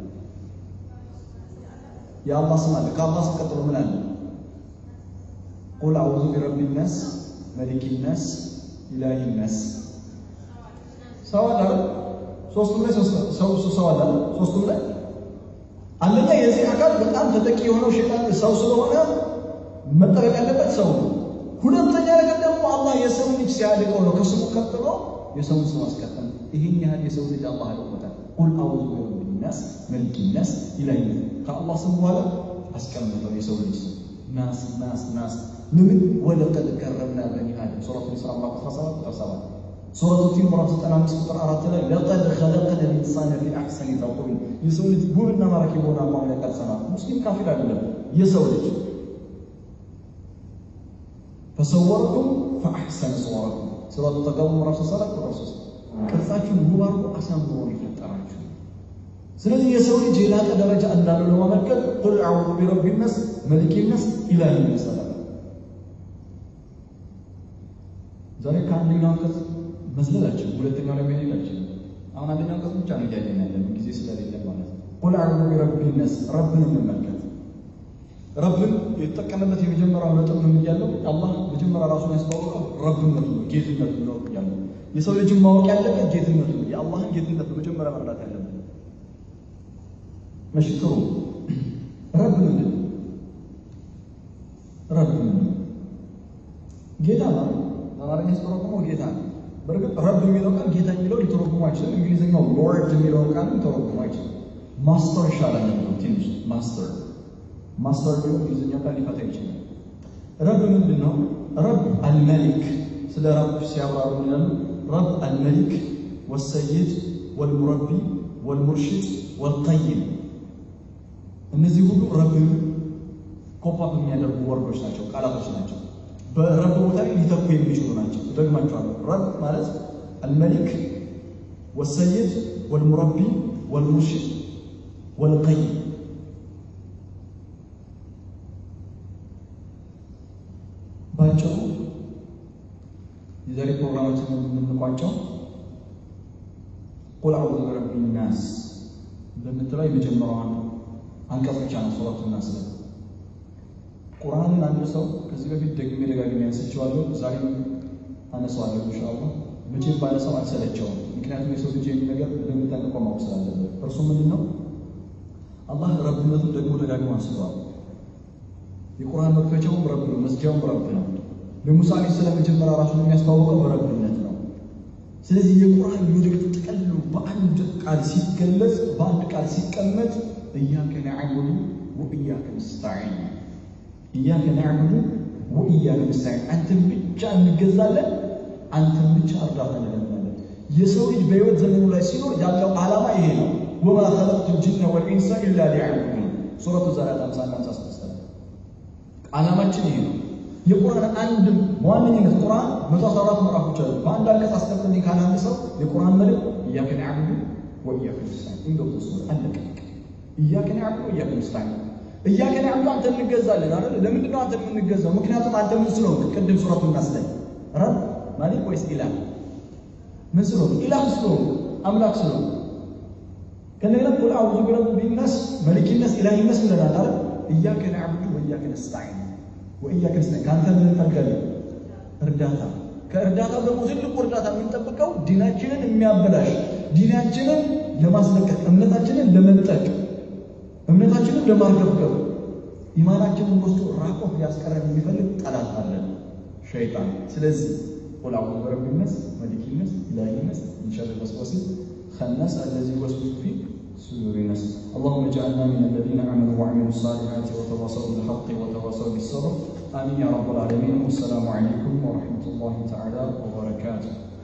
S1: የአላህ ስም አለ። ከአላህ ስም ቀጥሎ ምን አለ? ቁል አዑዙ ቢረቢ ናስ መሊክ ናስ ኢላሂ ናስ ሰው አለ። ሶስቱም ላይ ሰው ሰው አለ። ሶስቱም ላይ አንደኛ የዚህ አካል በጣም ተጠቂ የሆነው ሸይጣን ሰው ስለሆነ መጠበቅ ያለበት ሰው ነው። ሁለተኛ ነገር ደግሞ አላህ የሰው ልጅ ሲያድቀው ነው ከስሙ ቀጥሎ የሰውን ስም አስቀጠል። ይህን ያህል የሰው ልጅ አላህ አድቆታል። ቁል አዑዙ ቢረቢ ናስ መሊክ ናስ ኢላሂ ናስ ከአላህ ስም በኋላ አስቀምጠው የሰው ልጅ ስም ናስ ናስ ናስ ለምን ወለቀድ ከረምና በኒ አደም ሱረቱ ኢስራ ምዕራፍ 17 ቁጥር 7 ሱረቱ ቲን ምዕራፍ 95 ቁጥር 4 ላይ ለቀድ ኸለቅነ ልኢንሳነ ፊ አሕሰኒ ተቅዊም የሰው ልጅ ውብና ማራኪ በሆነ አሟሟት ቀርጸናል። ሙስሊም ካፊር አይደለም የሰው ልጅ ፈሰወረኩም ፈአሕሰነ ሰወረኩም ሱረቱ ተጋቡን ምዕራፍ 34 ቁጥር 3 ቅርጻችሁን ውብ አድርጎ አሳምሮ የፈጠራችሁ። ስለዚህ የሰው ልጅ የላቀ ደረጃ እንዳለው ለማመልከት ቁል አዑዙ ቢረቢ ናስ መሊክ ናስ ኢላሂ ናስ አለ። ዛሬ ከአንደኛው አንቀጽ መዝለላችን ሁለተኛው ላይ መሄድ አይችልም። አሁን አንደኛው አንቀጽ ብቻ ነው እያየን ያለን ጊዜ ስለሌለ ማለት ነው። ቁል አዑዙ ቢረቢ ናስ ረብን እንመልከት። ረብን የተጠቀመበት የመጀመሪያው ነጥብ ምን እያለው አላህ መጀመሪያ ራሱን ያስተዋወቀው ረብነቱ ነው፣ ጌትነቱ ነው እያለው የሰው ልጅን ማወቅ ያለበት ጌትነቱ ነው። የአላህን ጌትነት መጀመሪያ መረዳት ያለበት መሽክሩ ረብ ምንድን ነው? ረብ ምንድን ነው? ጌታ ማለት በአማርኛ ሲተረጉመው ጌታ ነው። በእርግጥ ረብ የሚለው ቃል ጌታ የሚለው ሊተረጉሙ አይችልም። እንግሊዝኛው ሎርድ የሚለውን ቃል ሊተረጉሙ አይችልም። ማስተር ይሻላል ነው ትንሽ ማስተር ማስተር ቢሆን እንግሊዝኛ ቃል ሊፈታ ይችላል። ረብ ምንድን ነው? ረብ አልመሊክ ስለ ረብ ሲያብራሩ ይላሉ ረብ አልመሊክ ወሰይድ ወልሙረቢ ወልሙርሽድ ወልቀይም እነዚህ ሁሉ ረብን ኮፓፕ የሚያደርጉ ወርዶች ናቸው፣ ቃላቶች ናቸው። በረብ ቦታ ላይ ሊተኩ የሚችሉ ናቸው። ደግማቸዋለሁ። ረብ ማለት አልመሊክ ወሰይድ ወልሙረቢ ወልሙርሽድ ወልቀይም ባጭሩ የዛሬ ፕሮግራማችን የምንቋጨው ቁል አዑዙ ቢረቢ ናስ በምትለው የመጀመሪያዋን አንቀጽ ብቻ ነው። ሱረቱ ናስ ላይ ቁርአንን አንድ ሰው ከዚህ በፊት ደግሜ ደጋግሜ ያንስቼዋለሁ፣ ዛሬም አነሳዋለሁ ኢንሻአላህ። መቼም ባነሳው አልሰለቸውም። ምክንያቱም የሰው ልጅ የሚል ነገር በደንብ ጠንቅቆ ማወቅ ስላለበት። እርሱ ምንድን ነው? አላህ ረብነቱን ደግሞ ደጋግሞ አንስተዋል። የቁርአን መክፈቻውም ረብ ነው፣ መዝጊያውም ረብ ነው። ለሙሳ ዓለይሂ ሰላም መጀመሪያ ራሱን የሚያስተዋውቀው በረብነት ነው። ስለዚህ የቁርአን መልእክት ጥቅሉ በአንድ ቃል ሲገለጽ፣ በአንድ ቃል ሲቀመጥ እያከ ነዕቡዱ ወእያከ ነስተዒን፣ እያከ ነዕቡዱ ወእያከ ነስተዒን፣ አንተን ብቻ እንገዛለን፣ አንተን ብቻ እርዳታ እንለምናለን። የሰው ልጅ በሕይወት ዘመኑ ላይ ሲኖር ያለው ዓላማ ይሄ ነው። ወማ ኸለቅቱ ልጅነ ወልኢንሳ ኢላ ሊያዕቡዱን ሱረቱ ዘሪዓት ሃምሳ እና ሃምሳ ስድስት ላይ ዓላማችን ይሄ ነው። የቁርአን አንድም በዋነኝነት ቁርአን መቶ አስራ አራት ምዕራፎች አሉ። በአንድ አንቀጽ አስቀምጥልኝ ካለ አንድ ሰው የቁርአን መልእክት ኢያከ ነዕቡዱ ወኢያከ ነስተዒን እንደው ተስወ አለቀ። ኢያከ ነዕቡዱ ወኢያከ ነስተዒን ኢያከ ነዕቡዱ አንተ እንገዛለን አይደል? ለምንድን ነው አንተ የምንገዛው? ምክንያቱም አንተ ምን ስለሆንክ? ቅድም ሱረቱ ናስ ላይ ረብ ማሊክ ወይስ ኢላህ ምን ስለሆንክ? ኢላህ ስለሆንክ አምላክ ስለሆንክ ከእንደገና ቁል አዑዙ ቢረቢ ናስ መሊኪነስ ኢላሂነስ ብለናል አይደል? ኢያከ ነዕቡዱ ወኢያከ ነስተዒን ወኢያከ ነስተዒን ከአንተ ምን እንፈልጋለን? እርዳታ። ከእርዳታው ደግሞ ትልቁ እርዳታ የምንጠብቀው ዲናችንን የሚያበላሽ ዲናችንን ለማስለቀቅ እምነታችንን ለመንጠቅ እምነታችንን ለማርገብገብ ኢማናችንን ወስዶ ራቆ ሊያስቀረን የሚፈልግ ጠላት አለን፣ ሸይጣን። ስለዚህ ቁል አዑዙ ቢረቢ ናስ መሊኪ ናስ ኢላሂ ናስ ሚን ሸርሪ ልወስዋሲ الناس الذي يوسوس في صدور الناس اللهم اجعلنا من الذين امنوا وعملوا الصالحات وتواصوا بالحق وتواصوا بالصبر امين يا رب العالمين والسلام عليكم ورحمه الله تعالى وبركاته